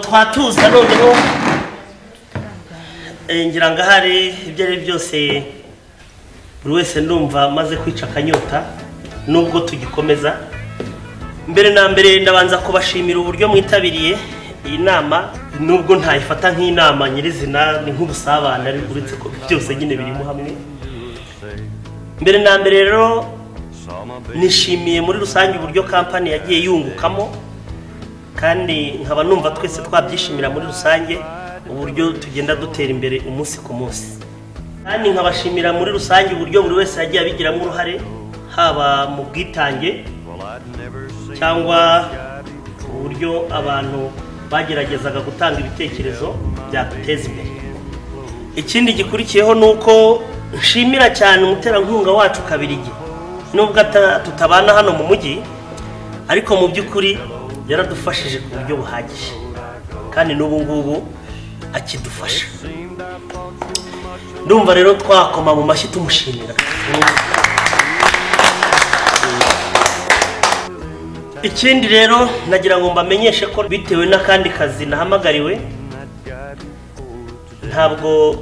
twatuza noneho eh, ngira ngo ahari ibyo ari byo byose buri wese ndumva amaze kwica akanyota nubwo tugikomeza mbere na mbere ndabanza kubashimira uburyo mwitabiriye iyi nama nubwo ntayifata nk'inama nyirizina ni nk'ubusabane ariko uretse ko byose nyine birimo hamwe mbere na mbere rero nishimiye muri rusange uburyo kampani yagiye yungukamo kandi nkaba numva twese twabyishimira muri rusange uburyo tugenda dutera imbere umunsi ku munsi kandi nkabashimira muri rusange uburyo buri wese yagiye abigiramo uruhare haba mu bwitange cyangwa uburyo abantu bageragezaga gutanga ibitekerezo byaduteza imbere ikindi gikurikiyeho ni uko nshimira cyane umuterankunga wacu kabirigi nubwo ata- tutabana hano mu mujyi ariko mu by'ukuri yaradufashije ku buryo buhagije kandi n'ubu ngubu akidufasha ndumva rero twakoma mu mashyi tumushimira ikindi rero nagira ngo mbamenyeshe ko bitewe n'akandi kazi nahamagariwe ntabwo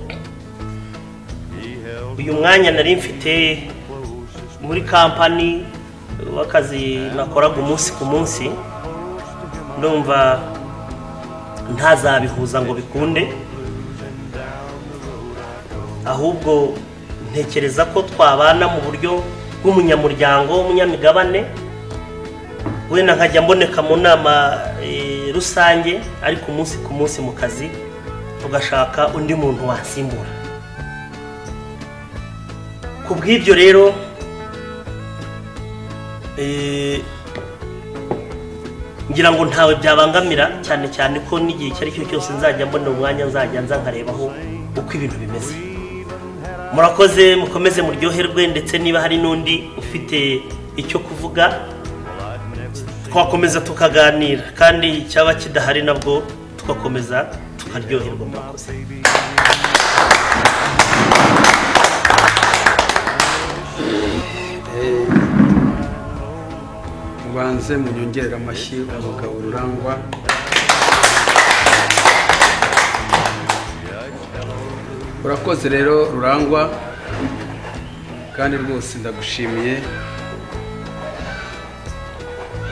uyu mwanya nari mfite muri kampani w'akazi nakoraga umunsi ku munsi ndumva ntazabihuza ngo bikunde ahubwo ntekereza ko twabana mu buryo bw'umunyamuryango w'umunyamigabane wenda nkajya mboneka mu nama eh, rusange ariko umunsi ku munsi mu kazi tugashaka undi muntu wasimbura ku bw'ibyo rero eh, ngira ngo ntawe byabangamira cyane cyane ko n'igihe icyo ari cyo cyose nzajya mbona umwanya nzajya nza nkarebaho uko ibintu bimeze murakoze mukomeze muryoherwe ndetse niba hari n'undi ufite icyo kuvuga twakomeza tukaganira kandi cyaba kidahari nabwo tugakomeza tukaryoherwa murakoze ubanze munyongere amashyi umugabo urangwa urakoze rero rurangwa kandi rwose ndagushimiye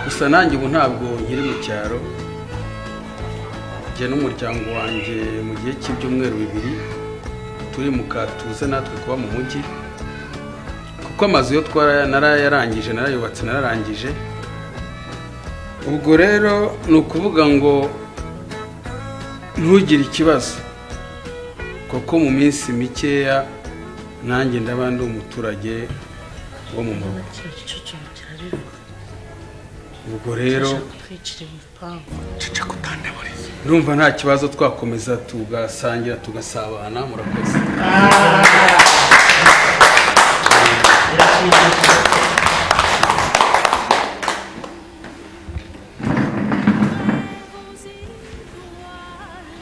gusa nanjye ubu ntabwo nkiri mu cyaro njye n'umuryango wanjye mu gihe cy'ibyumweru bibiri turi mu katuze natwe kuba mu mujyi kuko amazu yo twara narayarangije narayubatse nararangije ubwo rero ni ukuvuga ngo ntugire ikibazo kuko mu minsi mikeya nanjye ndaba ndi umuturage wo mu murwa ubwo rero ndumva nta kibazo twakomeza tugasangira tugasabana murakoze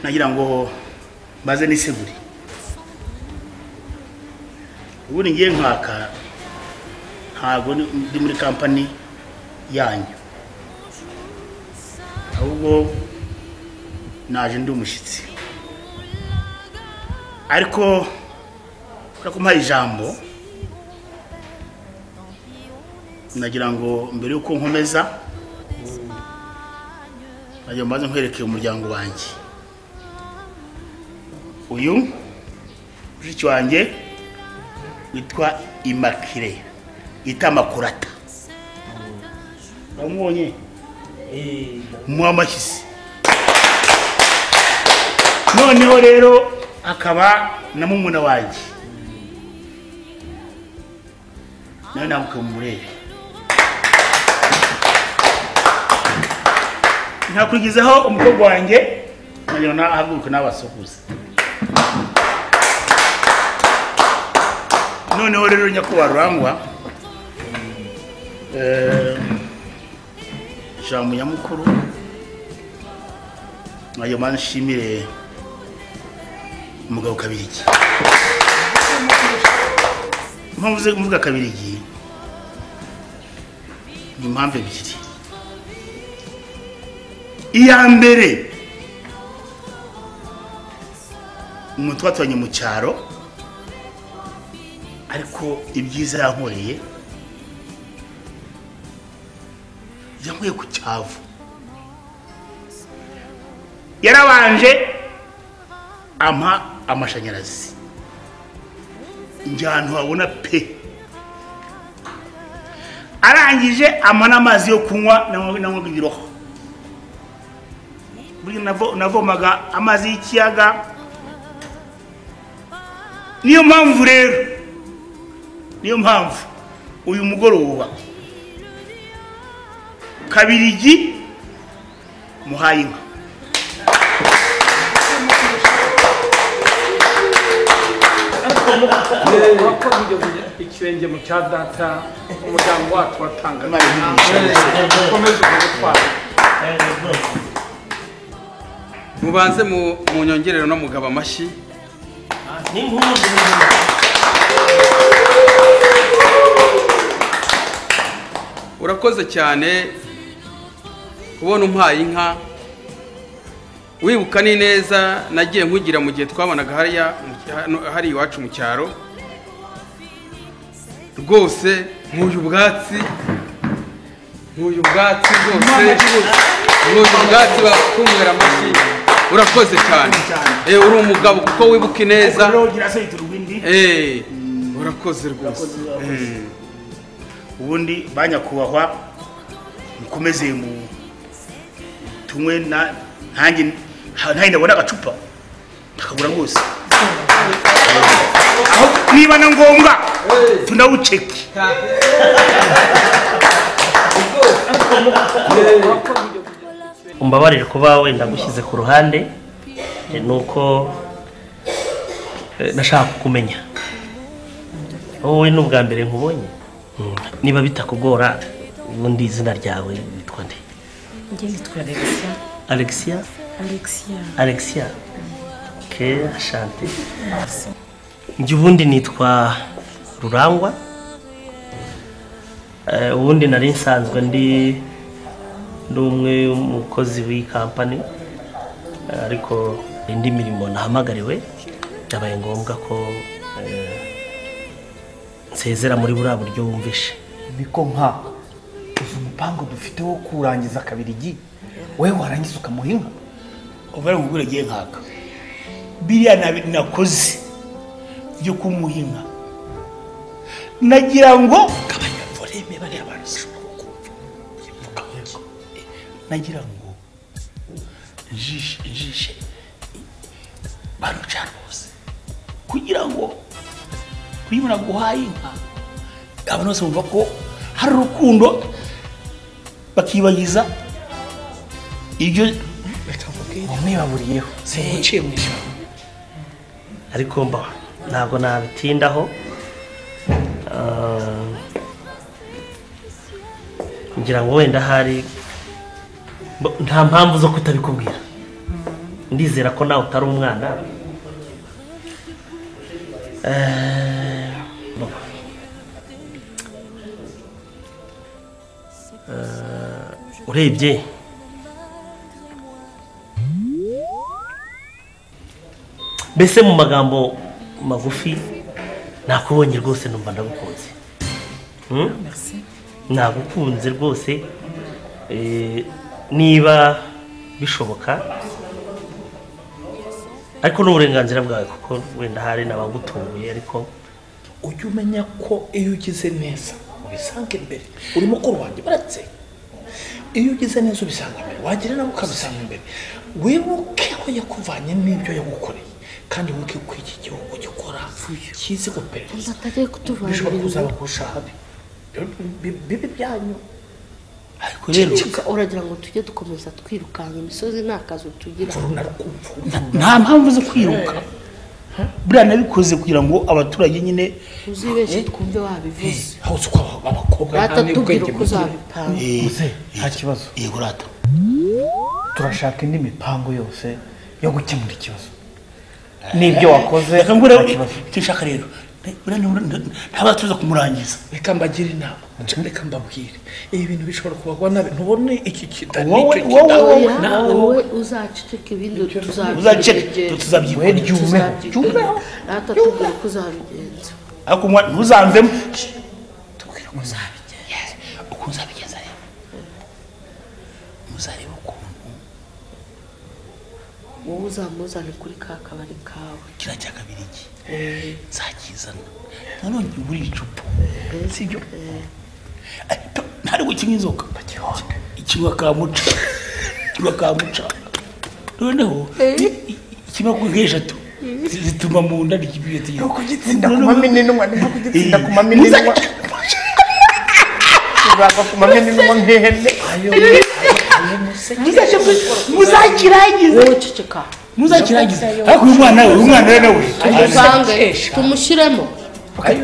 nagira ngo mbaze n'iseguri ubundi ngiye nkaka ntabwo ndi ndi muri kampani yanyu ahubwo naje ndi umushyitsi ariko kubera ko mpaye ijambo nagira ngo mbere y'uko nkomeza nagira ngo mbaze nkwerekeye umuryango wanjye uyu mushiki wanjye witwa imakire itamakurata wamubonye muha amashyisi noneho rero akaba na mumuna wanjye nawe ntabwo murebe nakurikizaho umukobwa wanjye nagira ngo ahaguruke n'abasokuza noneho rero nyakubahwa rurangwa eh, ijambo nyamukuru nayo mpande nshimire umugabo kabirigi impamvu zo kuvuga kabirigi ni impamvu ebyiri iya mbere umuntu twaturanye mu cyaro ariko ibyiza yankoreye yankuye ku cyavu yarabanje ampa amashanyarazi njya ahantu habona pe arangije ampa n'amazi yo kunywa nanywaga ibiroho buri navo- navomaga amazi y'ikiyaga niyo mpamvu rero niyo mpamvu uyu mugoroba kabirigi muhaye inka urakoze ibyo bigira ikirenge mu cya data umuryango wacu watanga Imana imigisha ukomeze ugutwara mubanze mu mu nyongerero no mugaba amashyi ni nk'ubu ngubu. urakoze cyane kubona umpaye inka wibuka ni neza nagiye nkugira mu gihe twabonaga hariya mu- hano- hari iwacu mu cyaro rwose nkuyu ubwatsi nkuyu ubwatsi rwose nkuyu ubwatsi bakumwera amashyi urakoze cyane Eh, uri umugabo kuko wibuka ineza rero ugira se yitura ubundi Eh, urakoze rwose ubundi banyakubahwa mukomeze mu tunywe na ntange ntange ndabona agacupa ndakagura rwose aho niba na ngombwa tunawuceki urakoze ibyo bigira umbabarire kuba wenda gushyize ku ruhande eh, ni uko eh, nashaka kukumenya wowe ni ubwa mbere nkubonye Mm. niba bitakugora ubundi izina ryawe witwa nde njye nitwa alexia alexia alexia alexia ke ashante njye ubundi nitwa rurangwa Eh, ubundi nari nsanzwe ndi ndi umwe umukozi w'iyi kampani Eh, ariko indi mirimo nahamagariwe byabaye ngombwa ko eh, nsezera muri buriya buryo wumvishe biko nka uzi umupango dufite wo kurangiza kabirigi we warangiza ukamuha inka ubare ngo ubwire agiye nkaka biriya nabi- nakoze byo kumuha inka nagira ngo gabanya voleme bariya bantu sinshobora kumva Uyivuga muke. Eh, nagira ngo njishe njishe barucana bose kugira ngo kuyibona guhaye inka abantu bose bumva ko hari urukundo bakibagiza ibyo wamwibaburiyeho zimuciye mu ijambo ariko mba ntabwo nabitindaho Ah, ngira ngo wenda hari mbo- nta mpamvu zo kutabikubwira ndizera ko nawe utari umwana Eh, mbo- Eh, urebye mbese mu magambo magufi nakubonye rwose numva ndagukunze Hmm? merci nagukunze rwose eh, niba bishoboka ariko n'uburenganzira bwawe kuko wenda hari n'abagutunguye ariko ujye umenya ko iyo ugize neza ubisanga imbere uri mukuru wanjye baratse iyo ugize neza ubisanga imbere wagira nawe ukabisanga imbere wibuke ko yakuvanye n'ibyo yagukoreye kandi wibuke ko iki gihugu gikora kizi guperereza atajya kuturwanya bishobora kuzaba kurusha habi Bi- bi- bibi byanyu ariko rero uragira ngo tujye dukomeza twirukanya imisozi nta kazi tugira narukumva nta mpamvu zo kwiruka buriya nabikoze kugira ngo abaturage nyine uzi benshi twumve wabivuze hose uko aba- abakobwa nta batatubwira n'ubwenge uko bugira. uzabipanga uze nta kibazo yego rata turashaka indi mipango yose yo gukemura ikibazo n'ibyo wakoze reka ngure nta kibazo. icyo nshaka rero ntabatuza kumurangiza reka mbagire inama reka mbabwire ibi bintu bishobora kubagwa nabi ntubone iki kita Wowe- n'icyo wowe- kita wowe- nawe wowe uzaceceka ibindi uzaceceka tuzabyegera tuzabyigwa We ryumeho ryumeho atatubwira uko uzabigenza ariko umwana ntuzamvemo uko uzabigeza rero muzareba ukuntu wowe uzamuzane kuri ka kabari kawe kiriya cya kabiri iki nzakizana nanone uri icupa sibyo Ariko ntari gukinywa inzoka ikirwa ka muca ikirwa ka muca noneho ikimara kuri eshatu zituma mu nda ry'ibiyete ni ukugitsinda ku mamininwa ni ukugitsinda ku mamininwa tuzava ku mamininwa nk'ihene wowe uceceka muzakirangiza ariko uyu mwana we uyu mwana we nawe tuvange tumushyiremo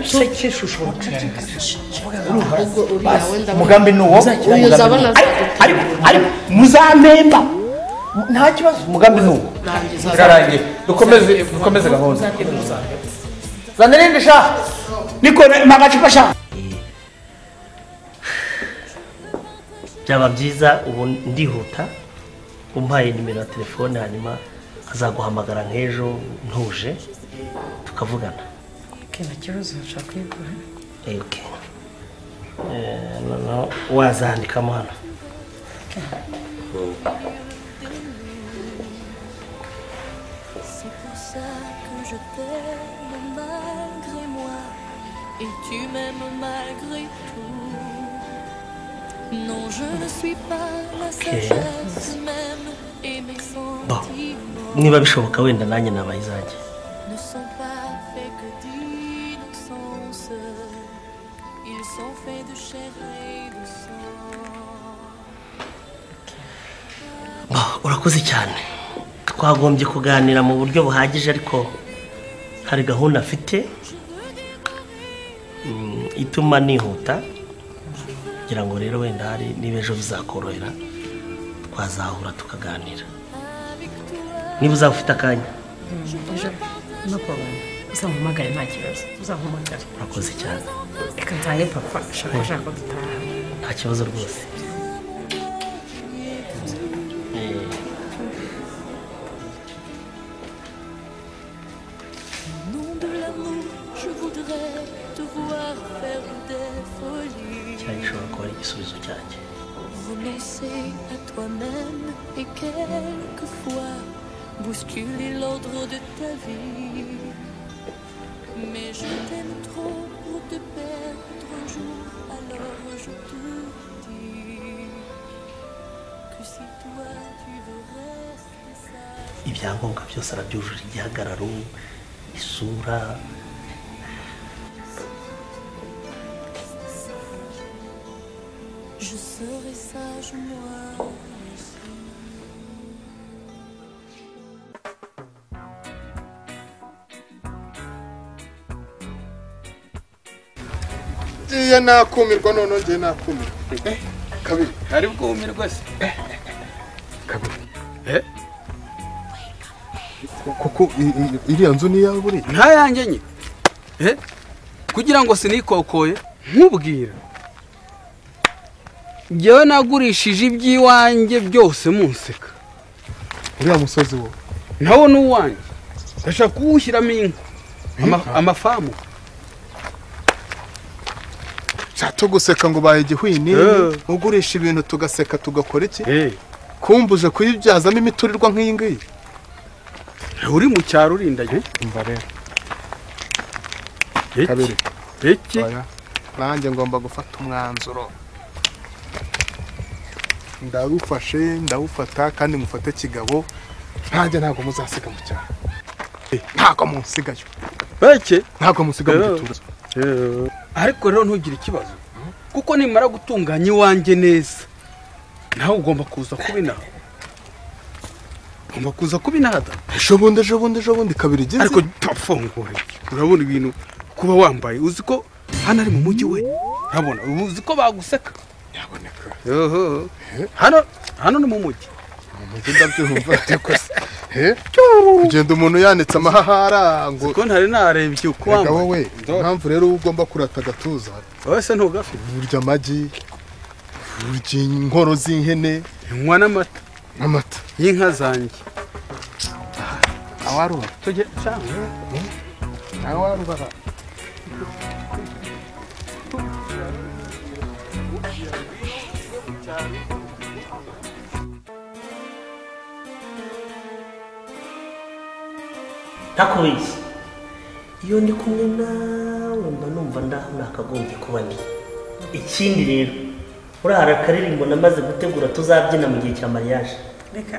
usekesha ushobora kugaragaza ubwo uriya wenda umugambi ni uwo uyu umugambi uzabona ni uwo. azadutera ariko muzamemba nta kibazo umugambi ni uwo kurangiza birarangiye dukomeze dukomeze gahunda zana irindi sha niko magacupa shaka byaba byiza ubu ndihuta umpaye nimero ya telefone hanyuma azaguhamagara nk'ejo ntuje tukavugana nta kibazo nshaka kuyigura Eh, okay. Eh, noneho wazandikamo hano C'est pour ça que je t'aime malgré moi et tu m'aimes malgré tout. Non, je ne suis pas la sagesse même et mes sentiments niba bishoboka wenda nanjye nabaye izanjye ne sont pas faits que d'innocence. Ils sont faits de chair et de sang. Bo, urakoze cyane twagombye kuganira mu buryo buhagije ariko hari gahunda afite mm, ituma nihuta kugira ngo rero wenda hari niba ejo bizakorohera twazahura tukaganira niba uzaba ufite akanya ejo no problem uzampamagare nta kibazo uzampamagare urakoze cyane reka ntaye papa shaka shaka ko dutaha nta kibazo rwose Eh, Au nom de l'amour, je voudrais te voir faire des folies. cyari gishobora kuba ari igisubizo cyanjye Renoncer à toi-même et quelquefois bousculer l'ordre de ta vie. Mais je t'aime trop pour te perdre un jour, alors je te dis que si toi tu veux rester sage. ibyangombwa byose arabyujuje igihagararo isura Je serai sage moi aussi. ngiye nakumirwa none ngiye nakumirwa kabiri ari bwume rwose kuko i- i- iriya nzu ni iyawe buriya nta yanjye nye Eh? kugira ngo sinikokoye nkubwira njyewe nagurishije iby'iwanjye byose munseka uriya musozi wowe nawo ni uwanjye ndashaka kuwushyiramo inka Ama- amafamu cyato guseka ngo baye igihwini Eh. ugurisha ibintu tugaseka tugakora iki Eh, kumbuje kuyibyazamo imiturirwa nk'iyi ngiyi uri mu cyaro urindanye umva rero Iki? kabiri iki oya nanjye ngomba gufata umwanzuro ndawufashe ndawufata kandi mufate kigabo ntanjye ntabwo muzasiga mu cyaro Eh, ntabwo munsigayo beke ntabwo musiga mu Eh. gituza ariko rero ntugire ikibazo kuko nimara gutunganya iwanjye neza nawe ugomba kuza kubinaha ugomba kuza kubinaha da ejo bundi ejo bundi ejo bundi kabiri igihe ariko tafungure urabona ibintu kuba wambaye uzi ko hano ari mu mujyi we urabona uzi ko baguseka nyaboneka Yoho. hano hano ni mu mujyi njye ndabyumva ariko se he? kugenda umuntu yanitse amahahara ngo kuko ntari narebye uko Ega wambaye. wowe Ndora. impamvu rero uba ugomba kurata agatuza wowe se ntugafite urya amagi urya inkoro z'ihene nywa n'amata amata y'inka zanjye awarura tujye cyangwa awarura ntakubizi iyo ndi kumwe nawe mba numva ndaho nakagombye kuba ndi ikindi rero urahara akaririmbo namaze gutegura tuzabyina mu gihe cya mariage reka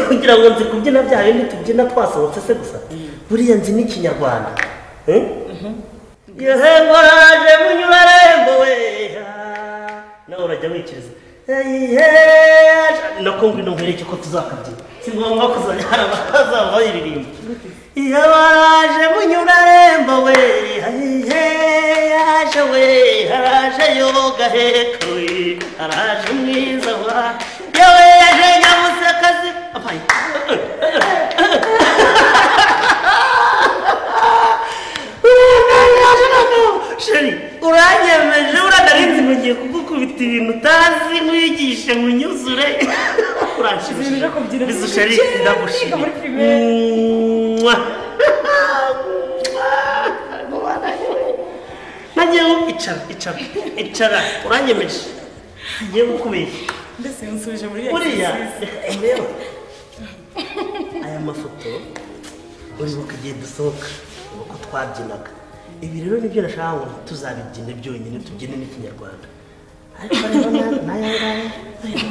kugira ngo nzi kubyina bya bindi tubyina twasohotse se gusa buriya nzi n'ikinyarwanda Eh? yehembo raje munyura rembo we ha. nawe urajya wikiriza nako ngwino nkwereke ko tuzakabyina si ngombwa kuzajya hari abazaba bayiririmba iyo baraje munyura rembo we hayihe yaje we haraje yoga heka we haraje mwiza wa yewe yaje nyamusakazi apayi sheri uranyemeje uranarinze mugiye kugukubita ibintu utazi nkwigishe nkunyuzure Ibintu byo kubyina. bizu sheri Kera ndagushimye twiga muri primaire. Mwah. nagewe icara icara icara uranyemeje ngiye kukubeshya mbese nsuje muri buriya exercise. reba aya mafoto uribuka igihe dusohoka uko twabyinaga ibi rero nibyo nashaka ngo tuzabibyine byonyine tubyine n'ikinyarwanda ariko rero na- n'aya ngaya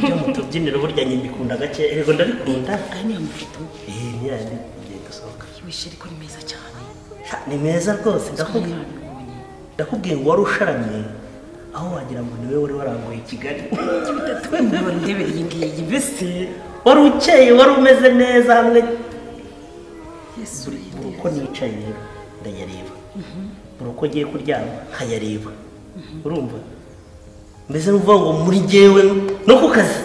byo mu tubyiniro burya nyine mbikundaga gake yego ndabikunda aya ni amafoto iyi ni yandi igihe dusohoka yibishe ariko ni meza cyane Ha, ni meza rwose ndakubwiye ndakubwiye ngo wari usharamye aho wagira ngo niwe wari waranguye i kigali we muntu ndebera iyi ngiyi mbese wari ukeye wari umeze neza hamwe yesu buri uko nicaye rero ndayareba buri uko ngiye kuryama nkayareba urumva mbese ni ukuvuga ngo muri jyewe no ku kazi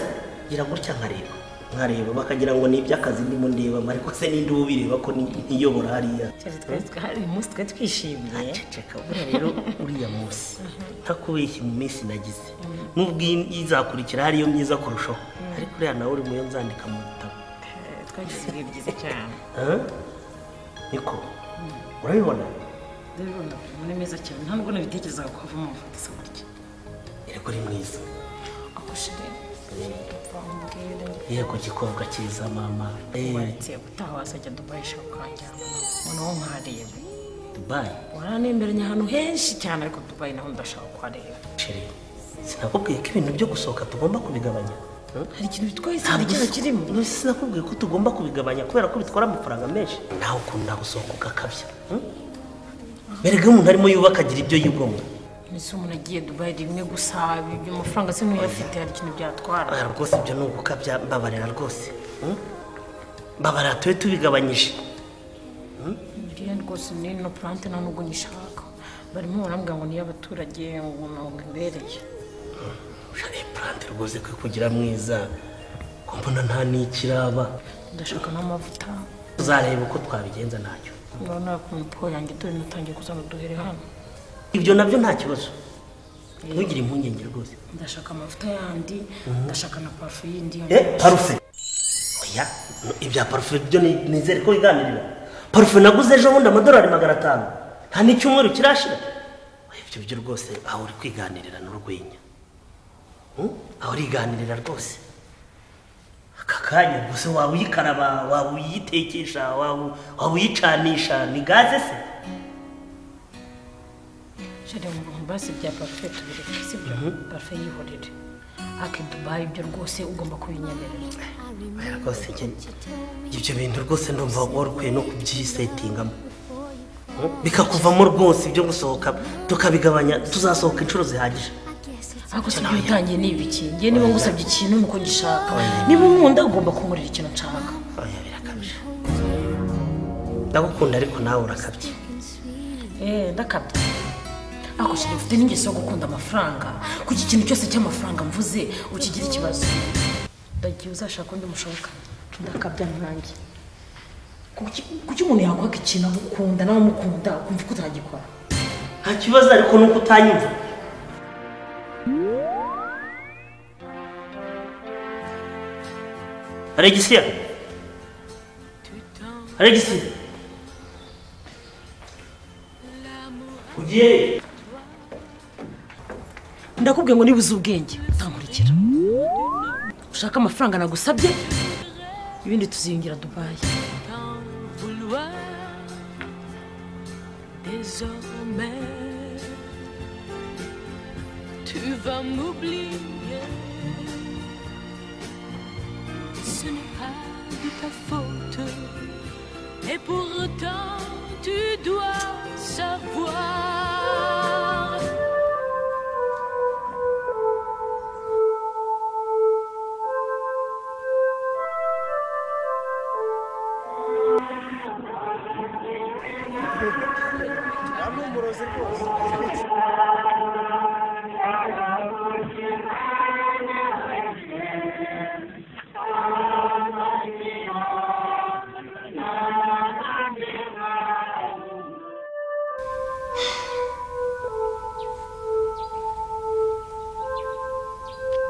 ngira gutya nkareba nkareba bakagira ngo ni iby'akazi ndimo ndebamo ariko se ninde uba ubireba ko ni- ntiyobora hariya cyane twari twari uyu munsi twari twishimiye ceceka buriya rero uriya munsi ntakubeshye mu minsi nagize nubwo iyi- izakurikira hariyo myiza kurushaho ariko uriya nawe uri muyo nzandika mu bitabo Eh, twagize ibihe byiza cyane Huh? niko urabibona rero ndabona ni meza cyane nta nubwo nabitekerezaga ko havamo amafoto asa gutya erega uri mwiza Ako sheri, umva umbwire yego gikobwa cyiza mama Eh, waretse gutaha wasajya dubayi ishaka ukahajyana noneho nkahareba dubai waranemberanye ahantu henshi cyane ariko dubayi naho ndashaka kuhareba sheri sinakubwiye ko ibintu byo gusohoka tugomba kubigabanya hari ikintu bitwaye Nta isanga icyana guso- kirimo None sinakubwiye ko tugomba kubigabanya kubera ko bitwara amafaranga menshi nawe ukuntu nagusohoka ugakabya hmm? erega iyo umuntu arimo yubaka agira ibyo yigomwa ese umuntu agiye dubayi rimwe gusa ibyo amafaranga se ntuyafite hari ikintu byatwara Ah, rwose ibyo ni ugukabya mbabarira rwose hmm? mbabarira tube tubigabanyije miliyoni rwose ni no purante nta nubwo nyishaka barimo barambwira ngo ni iy'abaturage ngo ntabwo imbereye ushaka purante rwose kwe kugira mwiza ko mbona nta n'ikiraba ndashaka n'amavuta tuzareba uko twabigenza ntacyo urabona ku miporo yanjye dore natangiye kuzana duhere hano ibyo nabyo nta kibazo ntugire impungenge rwose ndashaka amavuta yandi ndashaka na parufe yindi eh parufe oya ibya parufe byo ni- nizere ko wiganirira parufe naguze ejo bundi amadolari magana atanu nta n'icyumweru kirashira Oya, ibyo byo rwose aho uri kwiganirira n'urwenya Hmm? aho uriganirira rwose aka kanya gusa waba uyikaraba waba uyitekesha waba waba uyicanisha ni gaze se jere mu bintu basi bya parufe tubireke sibyo parufe yihorere ake dubayi ibyo rwose ugomba kubinyemerera Oya, rwose njye- ibyo bintu rwose ndumva wari ukwiye no kubyisetingamo bikakuvamo rwose ibyo gusohoka tukabigabanya tuzasohoka inshuro zihagije ariko si ibyo utangiye ni ibiki ngewe niba ngusabye ikintu ni uko gishaka niba unkunda ugomba kunkorera ikintu nshaka oya birakabije ndagukunda ariko nawe urakabye Eh, ndakabya ariko shira mfite n'ingeso yo gukunda amafaranga kuko ikintu cyose cy'amafaranga mvuze ukigira ikibazo ndagiye uzashaka undi mushoboka ndakabya nanjye kuki kuki umuntu yakwaka ikintu agukunda nawe umukunda ukumva ko utagikora nta kibazo ariko ni uko utanyumva alegisiya alegisiya ugiye he? ndakubwiye ngo nibuze ubwenge utankurikira ushaka amafaranga nagusabye ibindi tuziyungira dubayi Tant vouloir désormais tu vas m'oublier ce n'est pas de ta faute et pourtant tu dois savoir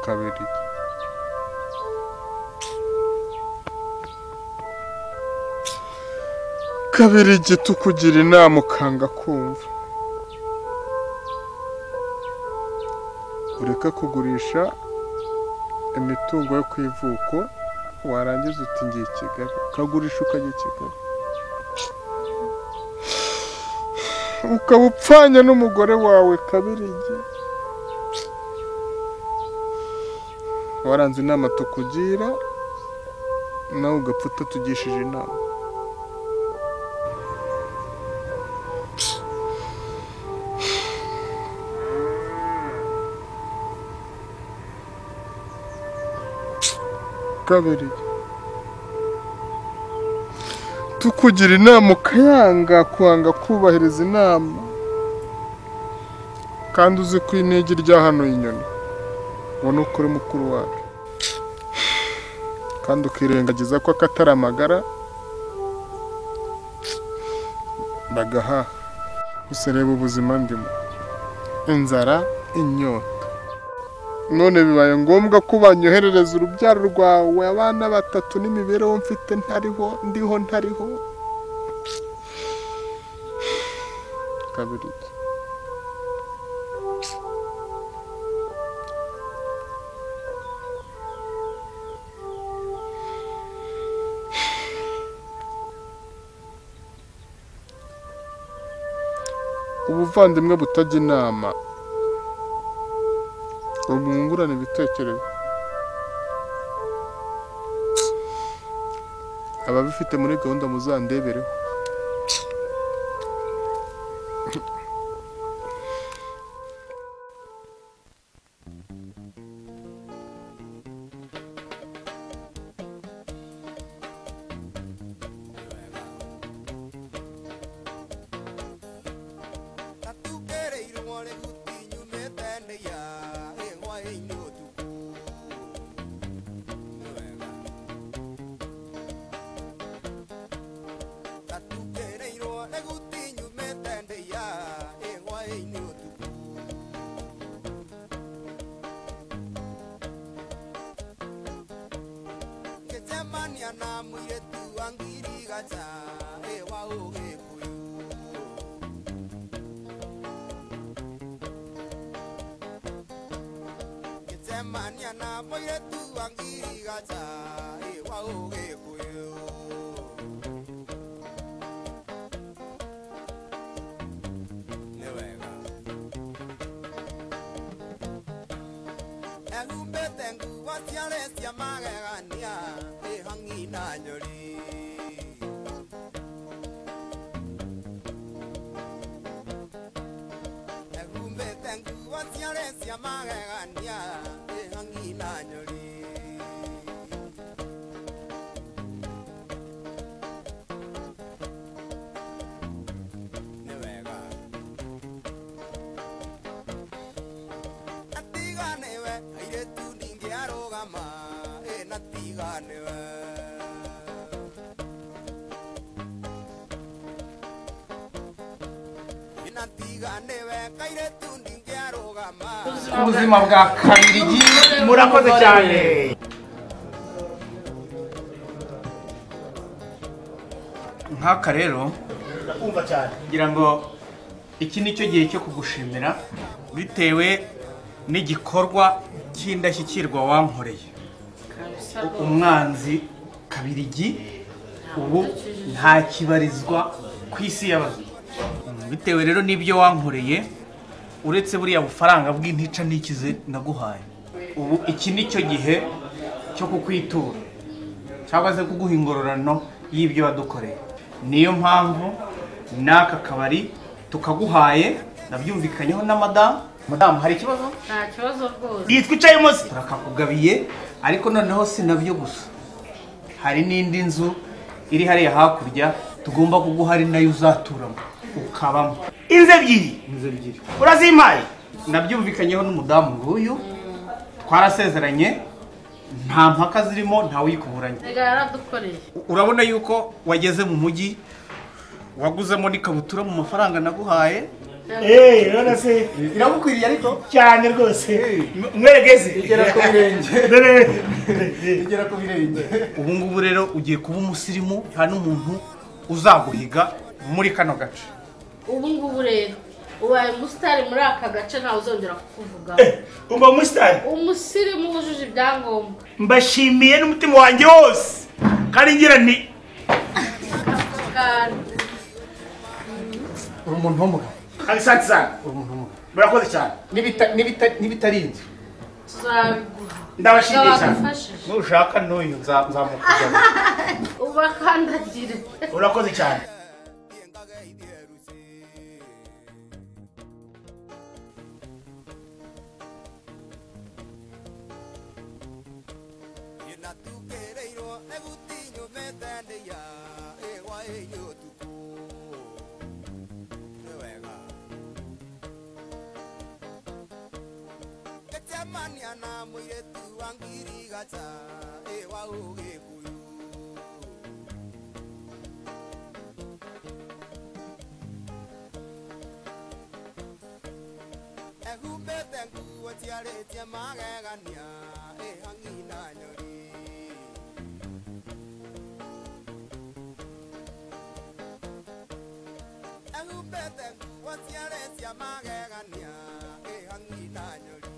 kabiri kabiri igiti ukugira inama ukanga kumva ureke kugurisha imitungo yo ku ivuko warangiza uti ngiye i kigali ukagurisha ukajya i kigali ukaba upfanye n'umugore wawe kabirigi waranze inama tukugira nawe ugapfa utatugishije inama kabiri tukugira inama ukayanga kwanga kubahiriza inama kandi uzi ko inigi ryahanuye inyoni ubona uko uri mukuru wacu kandi ukirengagiza ko akatari amagara ndagaha gusa reba ubuzima ndimo inzara inyota none bibaye ngombwa ko banyoherereza urubyaro rwawe abana batatu n'imibereho mfite ntariho ndiho ntariho kabiri ubuvandimwe butajya inama ngo mwungurane ibitekerezo ababifite muri gahunda muzandebereho Katukereire mwari gutinyu metende ya ehwa inyo tuku Katukereire mwari gutinyu metende ya ehwa inyo tuku Kejamani anamwire tu angiri gacha ehwa oge kuyu Semania na moire tu angiri gacha e wa oge kuyo Newega Ehumbe tengu wa tiare sia magegania e hangi na nyori Ehumbe tengu wa tiare sia magegania e hangi na nyori Newega Atigane we aire tu ninge arogama e nati biganiro binatigane kaire tundi ngiarugama ubuzima bwa kabirigi murakoze cyane nk'aka rero Umva cyane. ngira ngo iki ni cyo gihe cyo kugushimira bitewe n'igikorwa cy'indashyikirwa wankoreye umwanzi kabirigi ubu ntakibarizwa ku isi y'abazima Mm, bitewe rero n'ibyo wankoreye uretse buriya bufaranga bw'intica n'ikize naguhaye ubu iki ni cyo gihe cyo kukwitura cyangwa se kuguha ingororano y'ibyo wadukoreye niyo mpamvu n'aka kabari tukaguhaye nabyumvikanyeho na madamu madamu hari ikibazo nta kibazo rwose yitwicayemo se turakakugabiye ariko noneho si nabyo gusa hari n'indi nzu iri hariya hakurya tugomba kuguha ari nayo uzaturamo ukabamo inzu ebyiri inzu ebyiri urazimpaye nabyumvikanyeho n'umudamu nguyu twarasezeranye nta mpaka zirimo ntawuyikuburanye rega yaradukoreye urabona yuko wageze mu mujyi waguzemo n'ikabutura mu mafaranga naguhaye Eh, urabona se? iramukwiriye ariko cyane rwose mweregeze igera ku birenge Dore. igera ku birenge ubu ngubu rero ugiye kuba umusirimu nta n'umuntu uzaguhiga muri kano gace ubu ngubu rero ubaye umusitari muri aka gace ntawe uzongera kukuvugaho umva umusitari umusirimu wujuje ibyangombwa mbashimiye n'umutima wanjye wose kandi ngira nti Kandi uri umuntu w'umugabo abisanti sana murakoze cyane N'ibita- n'ibita- n'ibitari inzu tuzabiguha ndabashimiye cyane Bagufashe. nushaka n'uyu nza- nzamukujyamo ubakandagire urakoze cyane inatukereirwo egutinyo metendeia ewa enyo tuku niwega gecemania na mũirĩtu wa ngirigaca ewa ũgĩkũyũ ehumbĩte nguo ciarĩtie magegania ĩhang'i na nyoni ehumbĩte nguo ciarĩtie magegania ĩhang'i na nyoni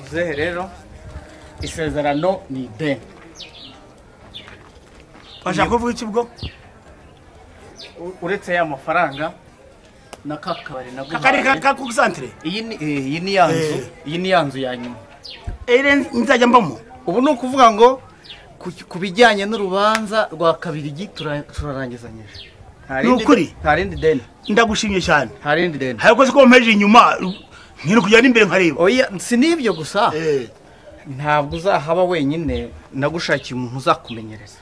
muzehe rero isezerano ni ideni Washaka kuvuga iki bwo uretse ya mafaranga na ka kabari na Kakari ka- ka kusantere iyi ni eh, iyi ni ya nzu Eh. iyi ni ya nzu ya nyuma ere nzajya mbamo ubu ni ukuvuga ngo ku- ku bijyanye n'urubanza rwa kabirigi tura- turarangizanyije Nta Ni rindi- ukuri? nta rindi deni ndagushimye cyane nta rindi deni hari abakozi ko bampeje inyuma nkiri kujyana imbere nkareba oya si n'ibyo gusa ntabwo uzahaba wenyine nagushakiye umuntu uzakumenyereza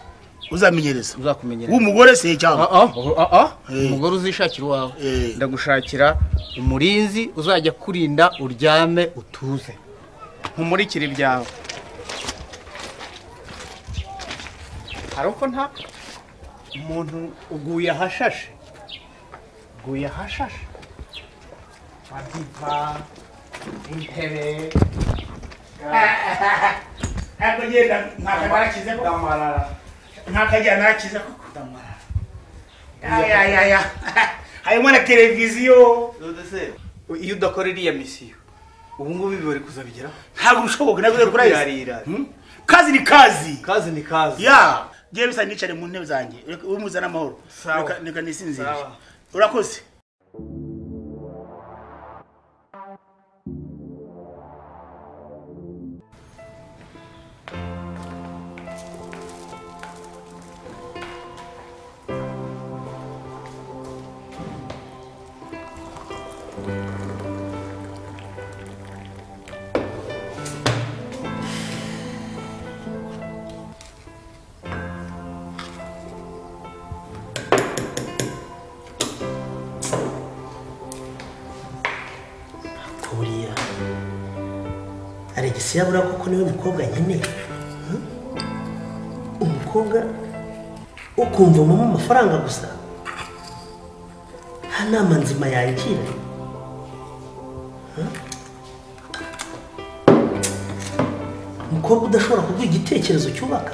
uzamenyereza uzakumenyereza w'umugore se cyangwa Ah, ah, ah, umugore uzishakira uwawe ndagushakira umurinzi uzajya kurinda uryame utuze nkumurikire ibyawe hari uko nta umuntu uguye ahashashe uguye ahashashe wabyita intebe ntabwo ngenda ntakajyana damarara ntakajyana ntakiza koko ayayaya harimo na televiziyo iyo udakora iriya misiyo ubu ngubu ibi bari kuzabigeraho ntabwo bishoboka ntabwo uzari kurayisa Irarira. Hmm? kazi ni kazi kazi ni kazi ya ngewe bisa nicare mu ntebe zanjye umuzana amahoro Sawa. Reka- reka nisinzire Sawa. urakoze aregisi yabura kuko niwe mukobwa nkeneye Hmm? umukobwa ukumva mu amafaranga gusa nta nama nzima yagira Hmm? umukobwa udashobora kuguha igitekerezo cyubaka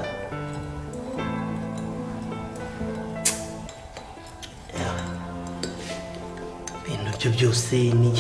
ibintu byo byose ni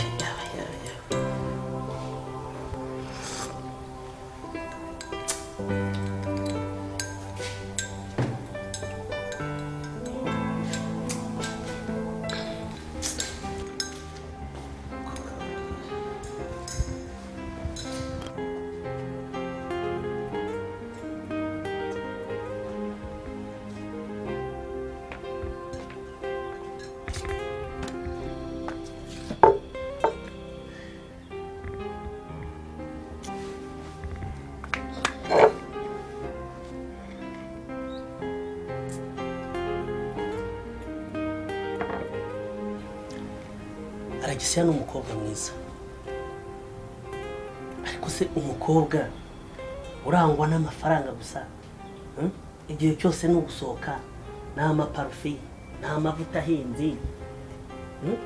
aragisiya ni umukobwa mwiza ariko se umukobwa urangwa n'amafaranga gusa hmm? igihe cyose ni ugusohoka nta maparufi nta mavuta ahenze hmm?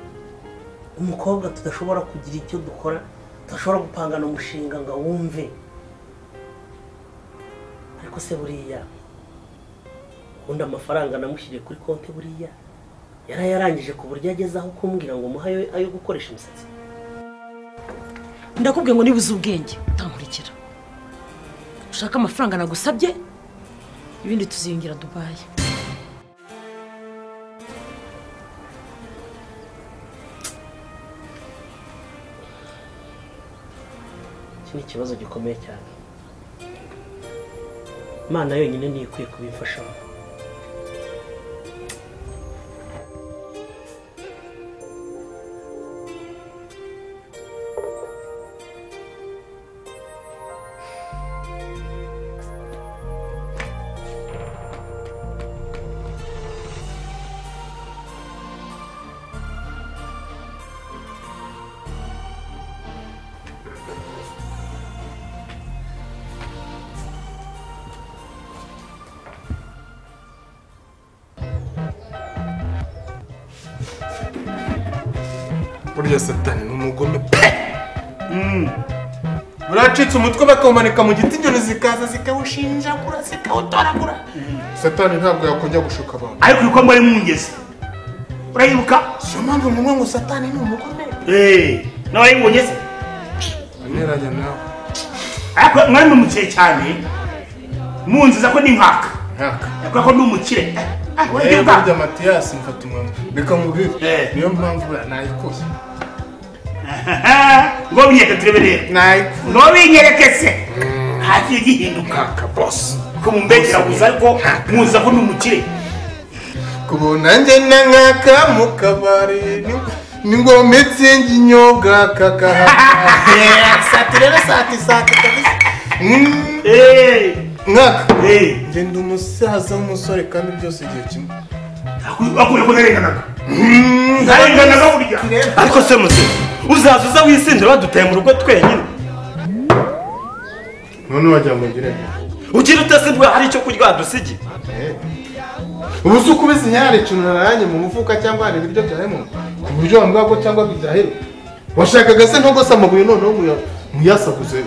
umukobwa tudashobora kugira icyo dukora tudashobora gupangana umushinga ngo wumve ariko se buriya ubundi amafaranga namushyiriye kuri konti buriya yari yarangije ku buryo ageze aho kumbwira ngo muhe ayo- ayo gukoresha imisatsi ndakubwiye ngo nibuze ubwenge utankurikira ushaka amafaranga nagusabye ibindi tuziyongera dubayi iki ni ikibazo gikomeye cyane imana yonyine niyo ikwiye kubimfashamo burya satani ni umugome pe buracitse umutwe bakawumanika mu giti injoro zikaza zikawushinjagura zikawutoragura satani ntabwo yakongera gushuka abantu ariko ibikorwa ari mu ngezi urayibuka siyo mpamvu mumwe ngo satani ni umugome nawe ari mu ngezi anyeranya nawe ariko mwari ni umukire cyane munziza ko ni nkaka nkaka yakora ko ndi umukire Eh, burya matiyasi mfata umwanzuro reka nkubwire niyo mpamvu buriya nayikoze ngo binyereke tureberere ngo binyereke se nta kintu gihinduka bosi ko mumbekera gusa ariko muziza ko ndi umukire kubona nanjye na nkaka mu kabari ni- ni ngometse nginyobwa kakaha sati rero sati sati kabisa nkaka njye ndi umusaza w'umusore kandi byose igihe kimwe akuye ko narenganaga narenganaga burya ariko se muzi uzaza uza wisindira wadutaye mu rugo twenyine none wagira ngo ngire nte? ugira utasindwa hari icyo kurya wadusigiye ubu se ukubise hari ikintu naranye mu mufuka cyangwa hari ibiryo byawe mu ku buryo wambwira ko cyangwa bidahera washakaga se ntogose amabuye noneho muya- muyasaguze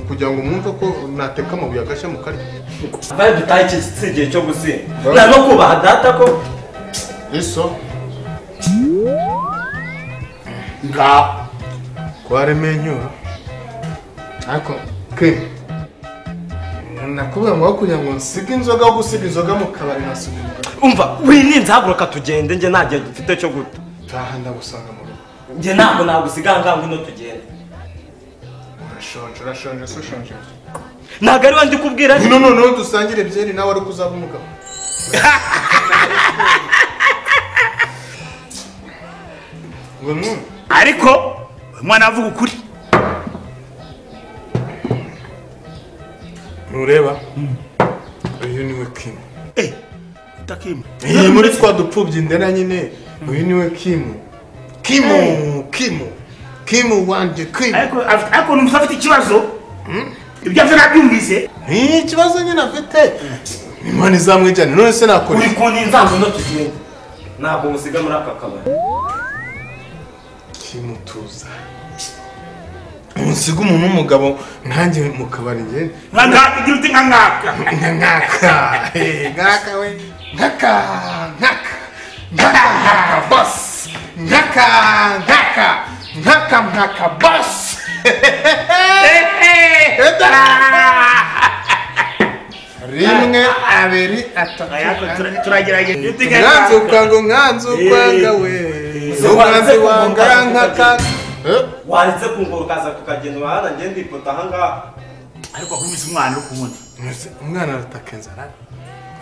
kugira ngo mwumve ko nateka amabuye agashya mu karyo bari dutaye iki si igihe cyo gusinda nta no kubaha data ko iso ngaho kwaremenyura ariko ke nakubwira ngo aho kugira ngo nsige inzoga aho gusiga inzoga mu kabari nasubiye mu kabari umva wininze haguruka tugende njye nta gihe gifite cyo guta taha ndagusanga mu rugo njye ntabwo nagusiga ngaho ngwino tugende urashonje urashonje se ushonje ntabwo ari we ndi kubwira no noneho dusangire byeri nawe ariko uzaba umugabo ariko uyu mwana avuga ukuri ntureba uyu niwe kimu utakimu iyi muri twa dupfubyi ndera nyine uyu niwe kimu kimu kimu kimu wanjye kimu ariko afite- ariko ni umusore afite ikibazo ibyo byo nabyumvise ni ikibazo nyine afite imana izamwijyane none se nakora uri kundi nzanzu no tugende ntabwo musiga muri aka kabari kimutuza usiga umuntu w'umugabo nkanjye mu kabari ngende nka ngaka igira uti nka ngaka nka nkaka eh, nkaka we nkaka nkaka nkaka bas nkaka nkaka nkaka nkaka bas rimwe abiri atatu turagerageza nkanzu kwanga nkanzu kwanga we nkanzu wanga nkaka waretse kungura ukaza tukagenda urahana ngende ndipota ahangaha ariko akubise umwana uri kuwundi Mwese, umwana arataka inzara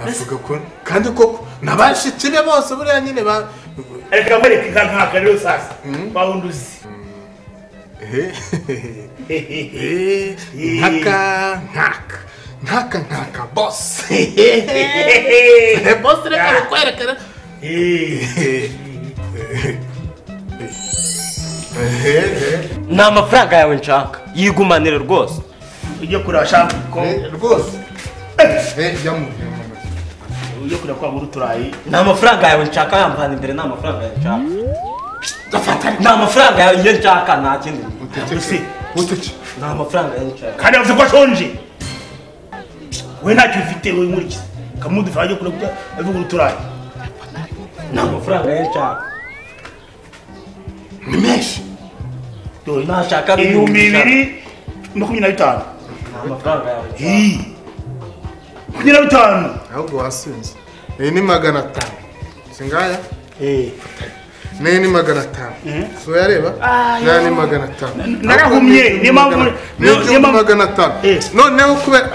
avuga ko kandi koko nabashiki be bose buriya nyine ba reka mwereke inka nkaka rero sasa wa wundi uzi nkaka nkaka nkaka nkaka bose bose reka rukwerekera ni amafaranga yawe nshaka yigumanire rwose ujye kureba shaka ko rwose jya mu ujye kureba kwagura uturayi ni amafaranga yawe nshaka yampana imbere ni amafaranga yawe nshaka ni amafaranga yawe iyo nshaka nta kindi usi ni amafaranga yawe nshaka kandi yavuze ko ashonje we ntacyo ufite we nkurikiza kamudufasha ajya kureba avugura uturayi ni amafaranga yawe nshaka ni menshi ntashaka ibihumbi bibiri makumyabiri na bitanu ni amafaranga yawe Hii. makumyabiri na bitanu ahubwo wasinze iyi ni magana atanu singaya niyi ni magana atanu si uyareba naya ni magana atanu narahumye, niyo mpamvu- ni igihumbi magana atanu noneho kubera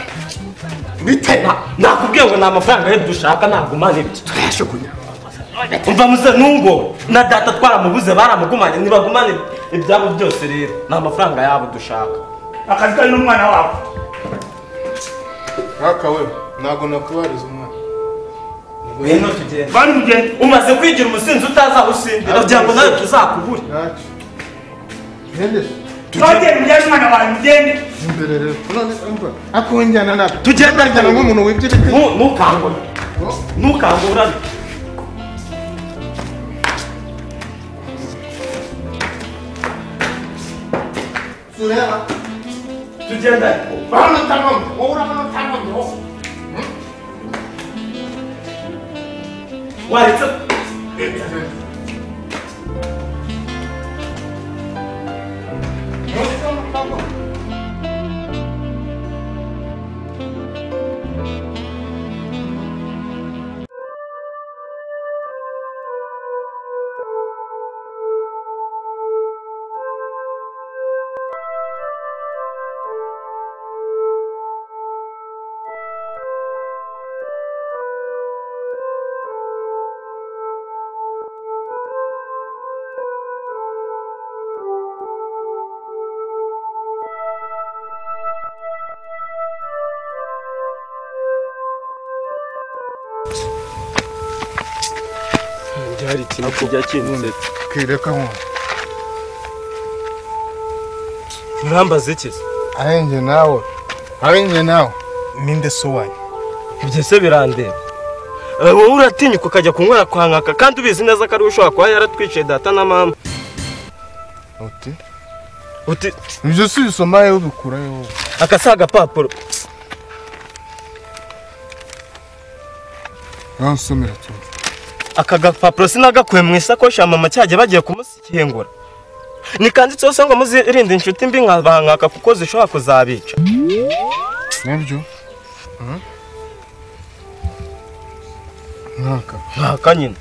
bite nakubwiye ngo ni amafaranga ye dushaka ntabwo umana ibyo turayashugunya umva muze ntungo na data twaramubuze baramugumanye ntibagumane ibyabo byose rero ni amafaranga yabo dushaka akazi kari n'umwana wawe nkaka we ntabwo nakubariza umwana ngwino tugende bari mugende umaze kwigira umusinzi utazawusindira kugira ngo nawe tuzakubure twagenda mujyane umwana wawe mugende imbere rero none umva akunjyana nabi tugenda njyana nk'umuntu wibye ntukangure ntukangurane tureba tugenda urabona utankomye wowe urabona utankomye wowe waretse byari ikintu kijya kinsetsa kwireka nk'ubu murambaza iki arenze nawe arenze nawe ninde se wanyu ibyo se birandeba Eh, wowe uratinyuka ukajya kunywera kwa nkaka kandi ubizi neza ko ari we ushobora kuba yaratwiciye data na mama uti uti ibyo si bisoma yewe ubikura yewe aka si agapapuro uransomera cyane aka gapapuro sinagakuye mu isakoshi ya mama cyajya bagiye kumushyingura nikanditseho se ngo muzirinde inshuti mbi nka ba nkaka kuko zishobora kuzabica nabyo nkaka nkaka nyine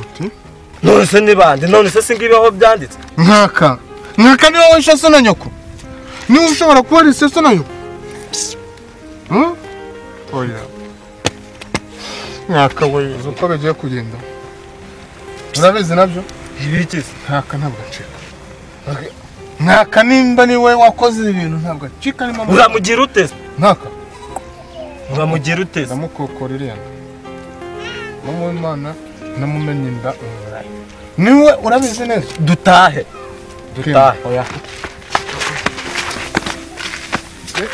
uti none se ni bande none se si ngibiho byanditse nkaka nkaka niwe wishe se na nyoko niwe ushobora kuba ari se se na nyoko Hmm? oya nkaka we uzi uko bigiye kugenda urabizi nabyo ibikize nkaka ntabwo acika Nkaka- nkaka nimba niwe wakoze ibintu ntabwo acika nimba uramugira ute se? nkaka uramugira ute se? ndamukokora iriya nda mama w'imana namumenye inda umurayi niwe urabizi neza dutahe dutahe oya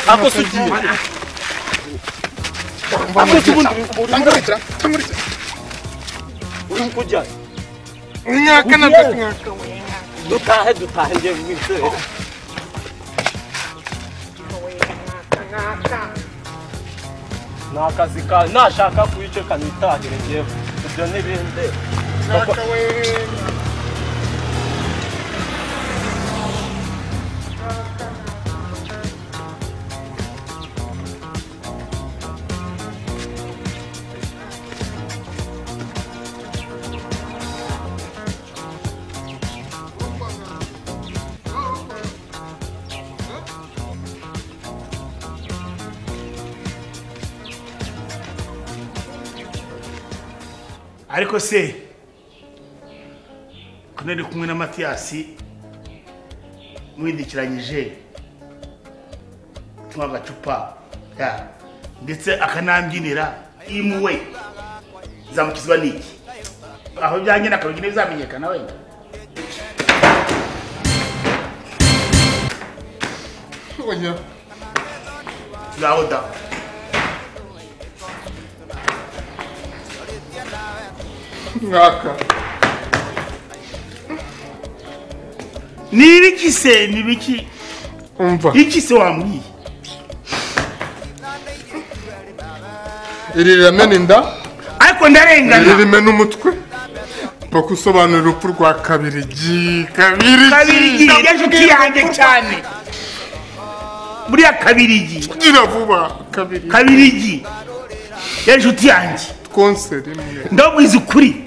ako sugiye ako subundi tanguritira tanguritira uri kujya mwaka na Ugiye. mwaka dutahe dutahe ngiye mwisere ni akazi kawe nashaka kuyicoka nitahire ngewe ibyo n'ibindi mwaka we ariko se kuno ndi kumwe na matiyasi mwindikiranyije tunywa agacupa ya ndetse akanambyinira imuwe zamukizwa n'iki aho byagenda akarugina bizamenyekana wenda Oya. ngaho da mwaka ni ibiki se ni ibiki umva iki se wambwiye iri riramena inda ariko ndarengana iri rimena umutwe paka usobanura urupfu rwa kabirigi kabirigi kabirigi ya nshuti yanjye cyane buriya kabirigi gira vuba kabirigi kabirigi ya nshuti yanjye twonse rimwe ndabwiza ukuri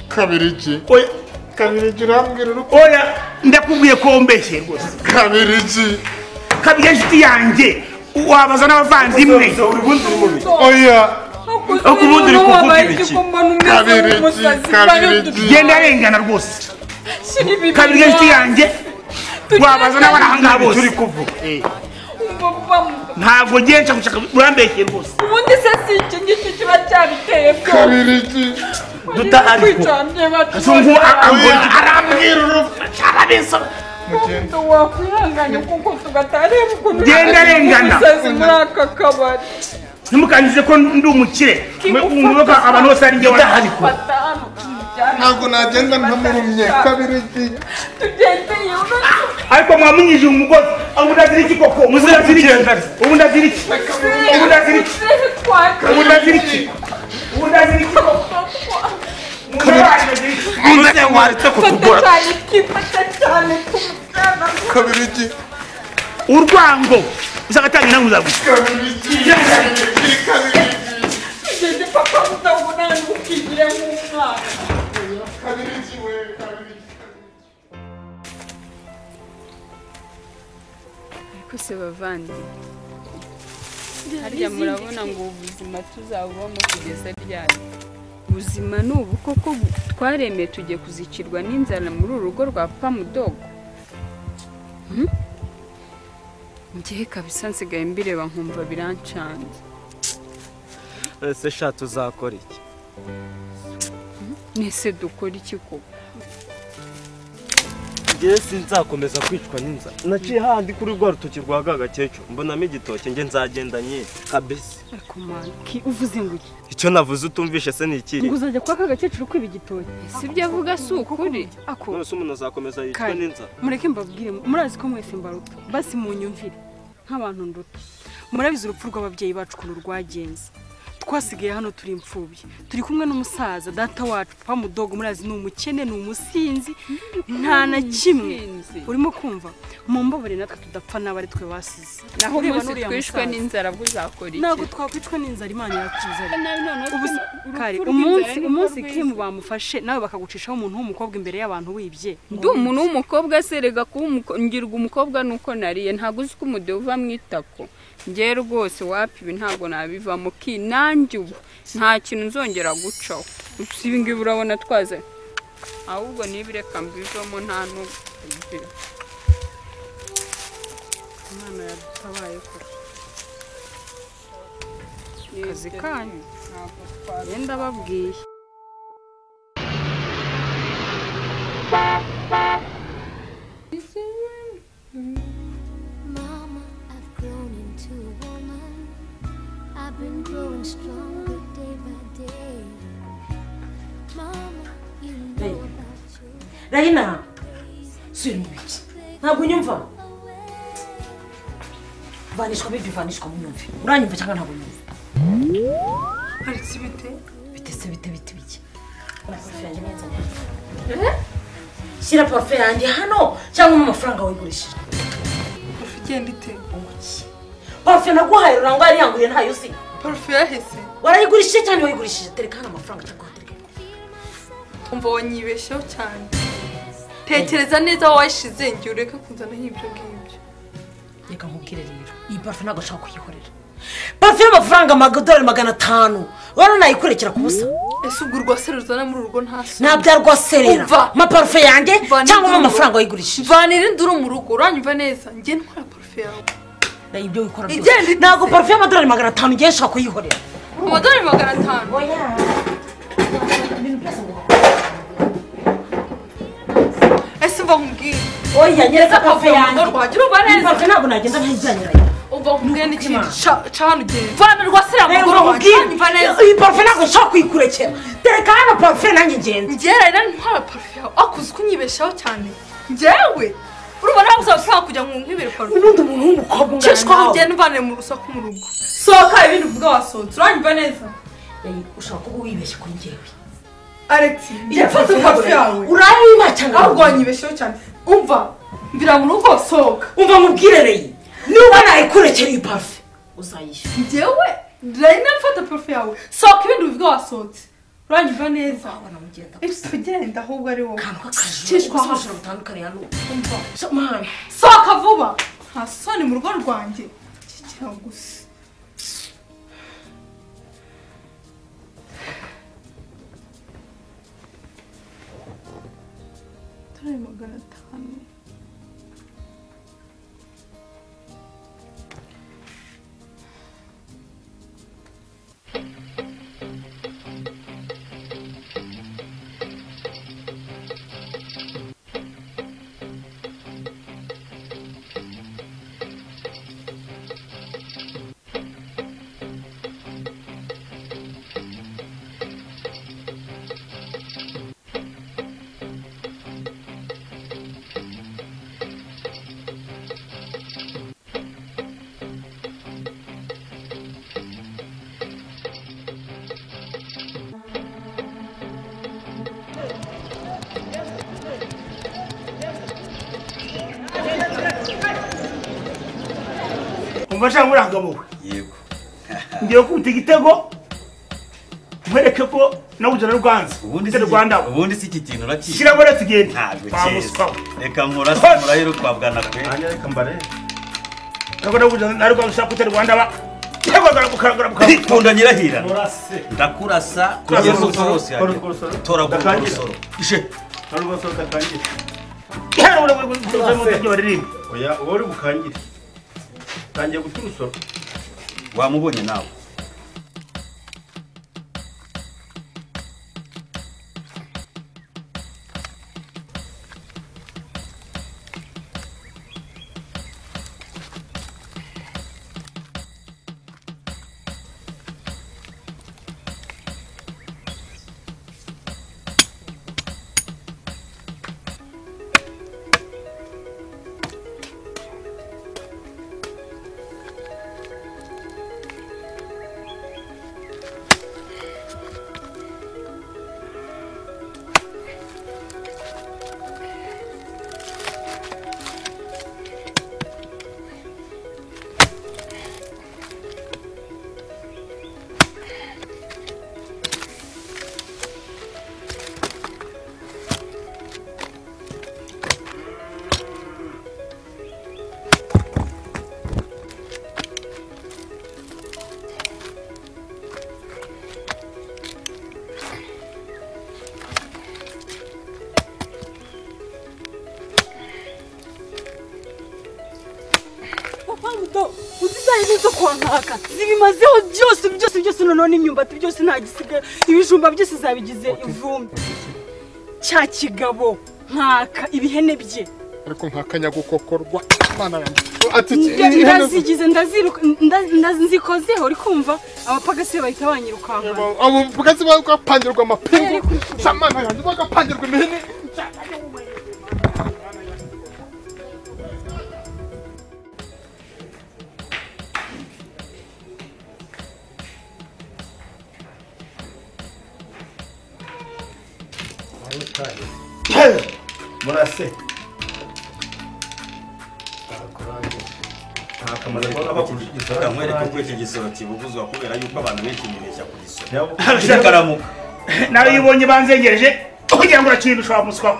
kabirigi oya kabirigi urambwira urupfu oya ndakubwiye ko wombeshye rwose kabirigi kabirigi ya nshuti yanjye wabaza n'abavandimwe oya ariko ubundi uri kuvuga ibiki kabirigi kabirigi genda arengana rwose kabiri ya nshuti yanjye wabaza n'abari aha ngaha bose ntabwo genshi gushaka urambeshye rwose ubundi se si iki ngiki kiba cyabiteye kabirigi dutahari ko zungu Oya. arambwira urupfu arabiso wakwihanganye kuko tugatareba ukuntu Genda arengana. umusazi muri aka kabari ntimukangize ko ndi umukire mwumva ko abantu bose ari njye wadahari ko fata hano tumujyane ntabwo nagenda ntamurumye kabirigi tugendeye ariko mwamunyije umugozi ubu ndazira iki koko ubu ndazira iki ubu ndazira iki ubu ndazira iki ubu ndazira iki ubu ndazira iki koko muze mwaretse fata cyane twifata cyane tumujyana kabirigi urwango uzagatanga inama uzagusa tugende papa mudahura ntukigire nk'umwana kabirigi we kabirigi ariko se bavandi harya murabona ngo ubuzima tuzabubamo kugeza ryari ubuzima ni ubu koko bu- twaremeye tugiye kuzikirwa n'inzara muri uru rugo rwa papa mudogo Hmm? ngewe kabisa nsigaye mbireba nkumva birancanze ese sha tuzakora iki nese dukora iki koko ngewe sinzakomeza kwicwa n'inzara naciye handi kuri rwa rutoki rwa ga gakecuru mbonamo igitoki nge nzagenda nyine kabisi ariko manki uvuze ngo iki? icyo navuze utumvishe se ni ikiri ngo uzajya kwa ka gakecuru kwiba igitoki si ibyo avuga si ukuri ako none se umuntu azakomeza yicwa Kare, n'inzara mureke mbabwire murazi ko mwese mbaruta basi munyumvire nk'abantu nduta murabizi urupfu rw'ababyeyi bacu ukuntu rwagenze twasigaye hano turi imfubyi turi kumwe n'umusaza data wacu papa mudogo murazi ni umukene ni umusinzi nta na kimwe urimo kumva mumbabare natwe tudapfa n'abo ari twe basize Naho Ureba umunsi n'uriya twishwe musaza. n'inzara bwo uzakora iki? ntabwo twakwicwa n'inzara imana yakiza Nabi noneho Ubu se- urupfu kare rw'inzara umunsi ni umunsi rwo kimu bamufashe nawe bakagucishaho umuntu w'umukobwa imbere y'abantu wibye Ndi Ngo umuntu w'umukobwa serega kuba umuko- ngirwa umukobwa nuko nariye ntabwo uzi ko umudeho uva mu itako ngewe rwose wapi ibi ntabwo nabivamo ki nanjye ubu nta kintu nzongera gucaho si ibi ngibi urabona twaze ahubwo niba reka mbivamo nta n'ubwo imana yadutabaye kure akazi kanyu yenda babwiye rayina sura imibiki ntabwo unyumva vanishwa bibi vanishwa mu myumvi uranyumva cyangwa ntabwo unyumva haretse ibite bitetse bite bite biki shyira parufe yanjye hano cyangwa mu mafaranga wayigurishije parufe igenda ite parufe naguhaye rurangwa yari yanguriye ntayo uzi parufe yaheze warayigurishije cyangwa wayigurishije tereka hano amafaranga cyangwa umva wanyibeshyeho cyane tekereza neza aho wayishize ngiye ureke kunzanaho ibyo ngibyo reka nkubwire rero iyi parufe ntabwo nshaka kuyihorera parufe y'amafaranga amadolari magana atanu wari nayikurekera ku busa ese ubwo urwase ruzana muri urwo nta se nta bya rwaserera Umva. mpa parufe yanjye Vanira cyangwa induru. mpa amafaranga wayigurishije vana irindi uri mu rugo uranyumva neza ngiye ntwara parufe yawe nayo ibyo wikora Igenda byose ntabwo parufe y'amadolari magana atanu ngiye nshaka kuyihorera amadolari magana atanu ese mva nkubwire oya nyereka parufe Parufe yanjye mu rugo rwanjye urumva neza. Iyi parufe ntabwo nagenda ntayijyanye umva nkubwire n'ikindi ca ca hano ugenda vana rwase Reba amaguru wanjye nkubwire, uranyumva neza iyi parufe ntabwo nshaka kuyikurekera tereka hano parufe nanjye ngenzi njyewe rero ntwara parufe yawe ariko uzi ko unyibeshaho cyane njyewe urubona nabuze amafaranga kugira ngo nkwibere parufe ubundi umuntu w'umukobwa Nshishwa nawe. ugenda uvane mu rusaku mu rugo sohoka ibindi uvuga wasohotse uranyumva neza Ey, ushaka kuba wibeshye kuri njyewe alex Iya, igipfutse parufe parufe yawe. yawe Urayiba cyane. ahubwo wanyibesheho cyane umva mbira mu rugo sohoka umva mubwire reyi niba nayikurekera iyi parufe uzayishyura njyewe reyina mfata parufe yawe sohoka ibindi uvuga wasohotse uranyumva neza Ese ugenda ahubwo ari wowe Nshishwa uzi hano ubujura butandukanye hano umva mwana sohoka vuba nta soni mu rugo rwanjye kigira gusa amadolari magana atanu umva cyangwa uranga wowe ngiye gukubita igitego nkwereke ko nawujyana rwanze igitego rwanda ubundi si iki kintu urakizi shyira bore tugende ntabwo bamuswa cyeza reka murase murahera ukwabwana kwe reka mbare ntabwo nawujyana na rwanze ushaka kutera rwanda ba igitego rwanda ikunda nyirahira murase ndakurasa Kora kugeza urugosoro, ubwo hose kora yajya urugosoro. toragura Ndatangira. urugosoro ishe urugosoro gatangire hano urabona ko uzi mu buryo baririmba oya uba uri bukangire tangiye guca urusoro wamubonye nawe papa muto uzi isaha n'izo kwa nkaka zibimazeho byose byose byose noneho n'imyumbati byose nta gisigaye ibijumba byose zabigize ivumbi cya kigabo nkaka ibihene bye ariko nk'akanyagukokorwa imana yanjye ati Nda- ihene ze- ndazigize ndaziruka nda- nda- nzikozeho uri kumva abapagasi bahita banyirukankana abo bwatsi bagapangirwa amapingu samana yanjye bagapangirwa imihini murase nta kamaro kubona bakurusha igisoro mwereke uko iki gisoro kibuguzwa kubera yuko abantu benshi bibeshya ku gisoro karamuka nawe iyo ubonye banzengereje kugira ngo urakire ushobora kumuswaho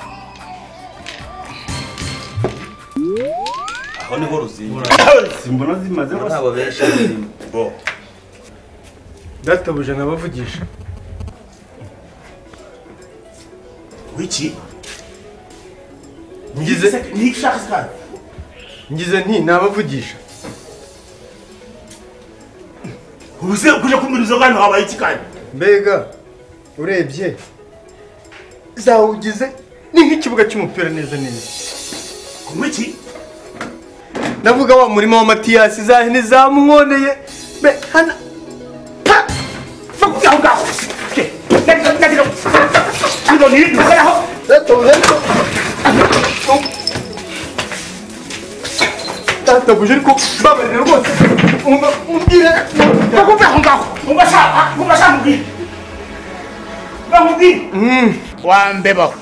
aho niho ruzinga simbona zimaze Muri abo benshi bo databuja nabavugisha wiki ngize ngize nti nabavugisha ubuse kuje kumbira izo ngano habaye iki kandi mbega urebye zawugize ni nk'ikibuga cy'umupira neza neza kunywa iki ndavuga wa murima wa matiyasi za hene zamwoneye be hana pa va ngaho ngaho Ke, nagira- nagira- Izo ni ibikoraho. databuja ariko babarira rwose umbwire bakumve aho ngaho mubashaka mubashaka mubwire bamubwire wambebaho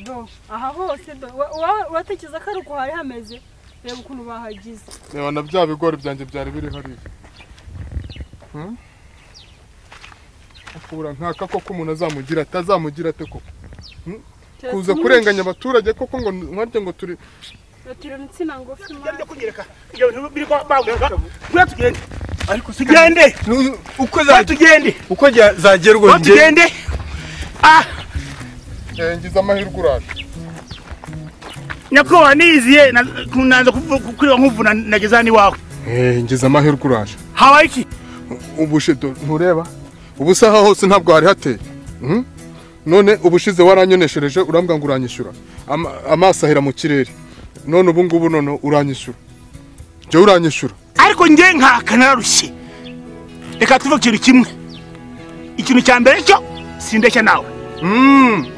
do aha hose do wa- wa- uratekereza ko ari uko hari hameze reba ukuntu bahagize reba na bya bigori byanjye byari biri hariya Hmm? akura nkaka koko umuntu azamugira ate azamugira ate koko Hmm? kuza kurenganya abaturage koko ngo nkarye ngo turi tureba insina ngufi mwana tugende ariko tugende uko tugende uko zagerwa Ko tugende Eh, ngize amahirwe uraje nyakubahwa niyiziye nanza kureba nk'uvuna nageza hano iwawe Eh, ngize amahirwe uraje habaye iki ubushido ntureba ubusaha hose ntabwo hari hateye Hmm? none ubushize waranyoneshereje urambwa ngo uranyishyura Ama- amaso ahera mu kirere none ubu ngubu none uranyishyura jya uranyishyura ariko njye nkaka nararushye reka tuve ku kintu kimwe ikintu cya mbere cyo sindeshya nawe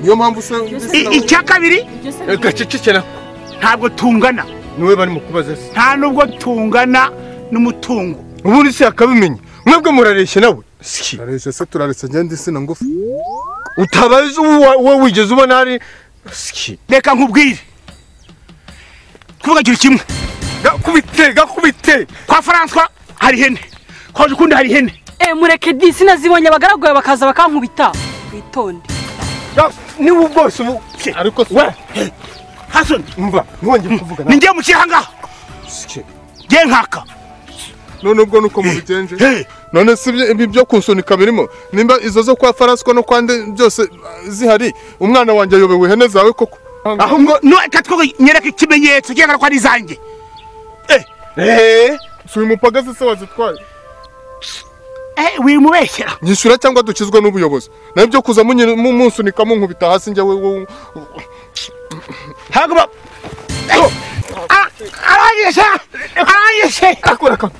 niyo mpamvu usa I- icya kabiri gacecekera ntabwo tungana niwe barimo kubaza se nta nubwo tungana n'umutungo ubundi se akabimenya mwebwe murareshya nawe turareshya se turareshya ngende insina ngufi utabazi uwo uwo wigeze ubona hari reka nkubwire kuvuga ikintu kimwe gakubite gakubite kwa faranswa hari ihene kwa ukundi hari ihene eh mureke di sinazibonye abagaragu bakaza bakankubita witonde niba bwose ubu ariko we hasoni mva ntiwongere kuvuga ni njye mukiri aha ngaha njye nkaka none ubwo nuko mubigenje none si ibyo- ibi byo kunsunika birimo nimba izo zo kwa faraswa no kwande byose ah, zihari umwana wanjye ayobewe ihene zawe koko aho ngo reka twe nyereke ikimenyetso cyangwa ko ari izanjye si uyu mupagazi se wazitwaye wimubeshyera nyishyura cyangwa dukizwe n'ubuyobozi nawe ibyo kuza munyi- mu- munsunika munkubita hasi njye wewe ntabwo ba arangije arangije akora ka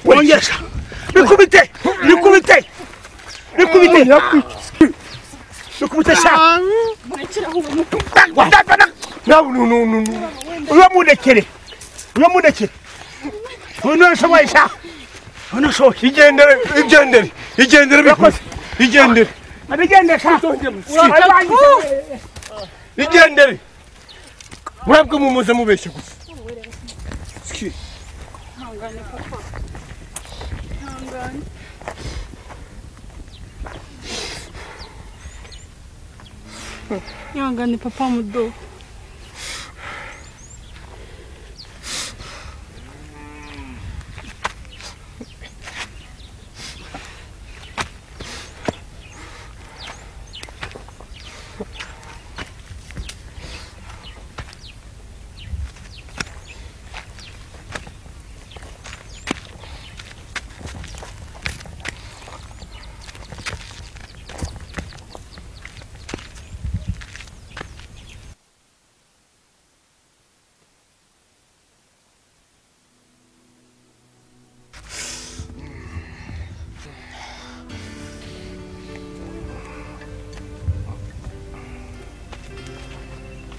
wongesha bikubite bikubite bikubite bikubite sha uyo mundekere uyo mundekere uyu niwe nshoboye sha uyu niwe nshoboye igendere igendere igendere bikoze igendere abigendere sha igendere mwebwe mumuze mubeshye gusa ihangane papa ihangane ihangane papa mudo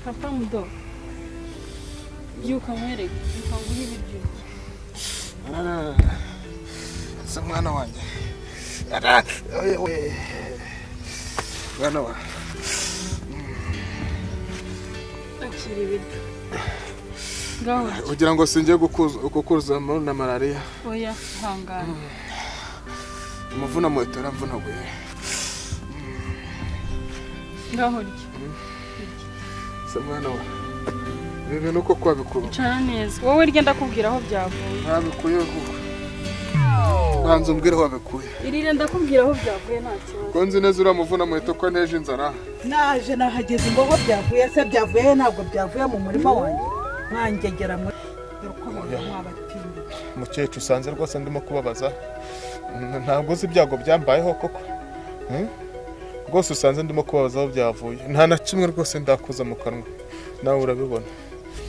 papa mudo byuka nkwereke reka nguhe ibiryo se mwana wanjye Ara, oye, oye. mwana wa akira ibiryo ngaho kugira ngo sinjye gukuzamo na malariya oya hangana umuvuna muheto yaramvunaguye ngaho rya se mwana wa ibi bintu uko kwabikura icara neza wowe rya ndakubwira aho byavuye ntabikuye kuko banza umbwire aho wabikuye irire ndakubwira aho byavuye nta kibazo ko nzi neza uriya muvuna muheto ko nteje inzara naje nahageze ngo aho byavuye se byavuye he? ntabwo byavuye mu murima wanjye mwangegera muri mukecuru usanze rwose ndimo kubabaza N- ntabwo uzi ibyago byambayeho koko Hmm? rwose usanze ndimo kubabaza aho byavuye nta na kimwe rwose ndakuza mu kanwa nawe urabibona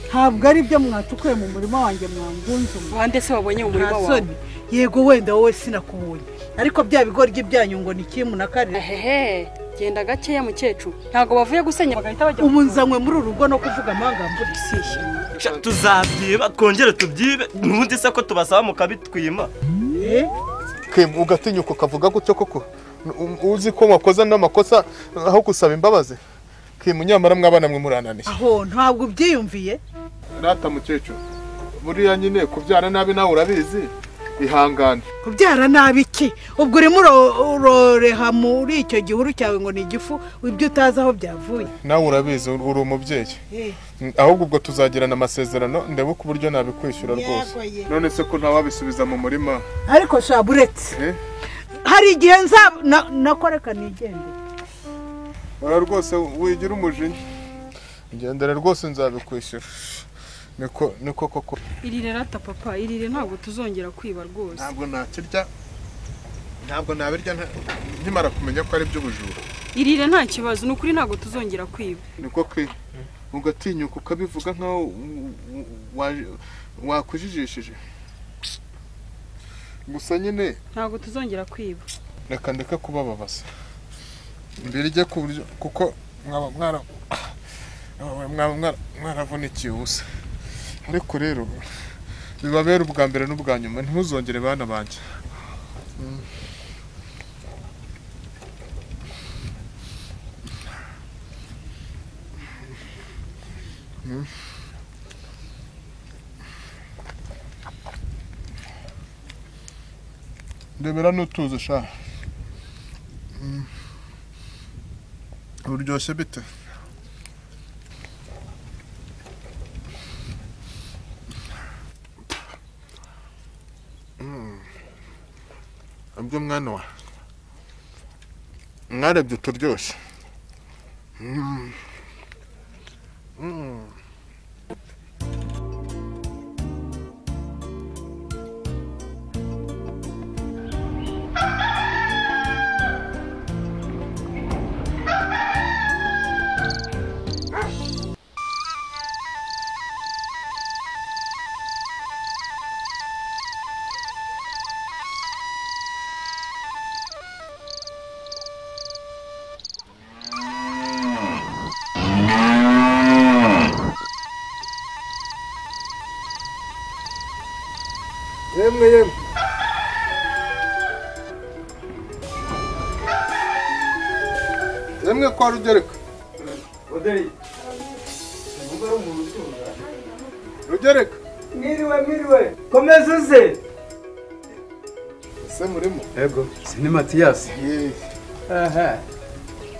ntabwo ari byo mwatukuye mu murima wanjye mwangunzu bande se wabonye mu murima Nta wawe? soni. yego wenda wowe sinakubonye ariko bya bigoryi byanyu ngo ni kimu na karere hehe genda gakeya mukecuru ntabwo bavuye gusenya bagahita bajya ubu nzanywe muri uru rugo no kuvuga amangambure gusishya tuzabyiba twongere tubyibe nubundi se ko tubasaba mukabitwima Kim, ugatinyuka ukavuga gutyo koko N- u- uzi ko wakoze n'amakosa aho gusaba imbabazi Kim, nyamara mwabana mwe murananiye aho ntabwo ubyiyumviye rata mukecuru buriya nyine kubyara nabi nawe urabizi ihangane kubyara nabi iki ubwo urimo uro- uroreha muri icyo gihuru cyawe ngo ni igifu ibyo utazi aho byavuye nawe urabizi ur- uri umubyeyi N- ahubwo ubwo tuzagirana amasezerano ndebe ku buryo nabikwishyura rwose Yego, yego. none se ko ntawabisubiza mu murima ariko shabu uretse hari igihe nza na- nakoreka nigende ora rwose wigira umujinya ngendera rwose nzabikwishyura niko niko koko irire rata papa irire ntabwo tuzongera kwiba rwose ntabwo nakirya ntabwo nabirya nta- nkimara kumenya ko ari iby'ubujura irire nta kibazo ni ukuri ntabwo tuzongera kwiba niko kwi ugatinyuka ukabivuga nk'aho u- u- waje- wakujijishije gusa nyine ntabwo tuzongera kwiba reka ndeke kubababaza mbirye ku buryo kuko mwaba mwara mwaba mwara- mwaravunikiye ubusa ariko rero bibabera ubwa mbere n'ubwa nyuma ntimuzongere bana banjye Mm. Mm. ndebera n'utuzi sha Mm. buryoshye bite Mm. abyo mwana wa mwarebye uturyoshye Mm. Mm. yemwe yemwe yemwe kwa rugereka rugereka Mwiriwe, mwiriwe. Komeza uze. ese murimo yego ni matiyasi Aha.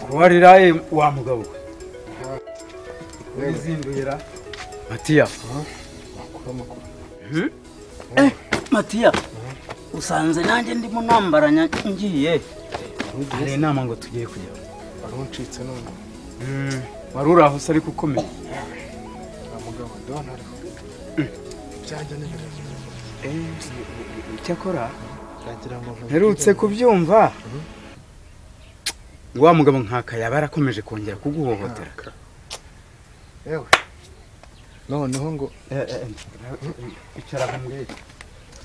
Kuwariraye wa mugabo we. Urizinduira. matiya Eh, matiya usanze nanjye ndimo nambaranya ngiye Hari inama ngo tugiye kujya. wari uncitse none Wari uri aho se ariko ukomeye. mugabo ndabona hariho ibyanjye n'ibirenge Icyakora ndagira ngo nkuvuge mperutse kubyumva. Wa mugabo nkaka yaba yarakomeje kongera kuguhohotera. yewe noneho ngo icara aho mbwira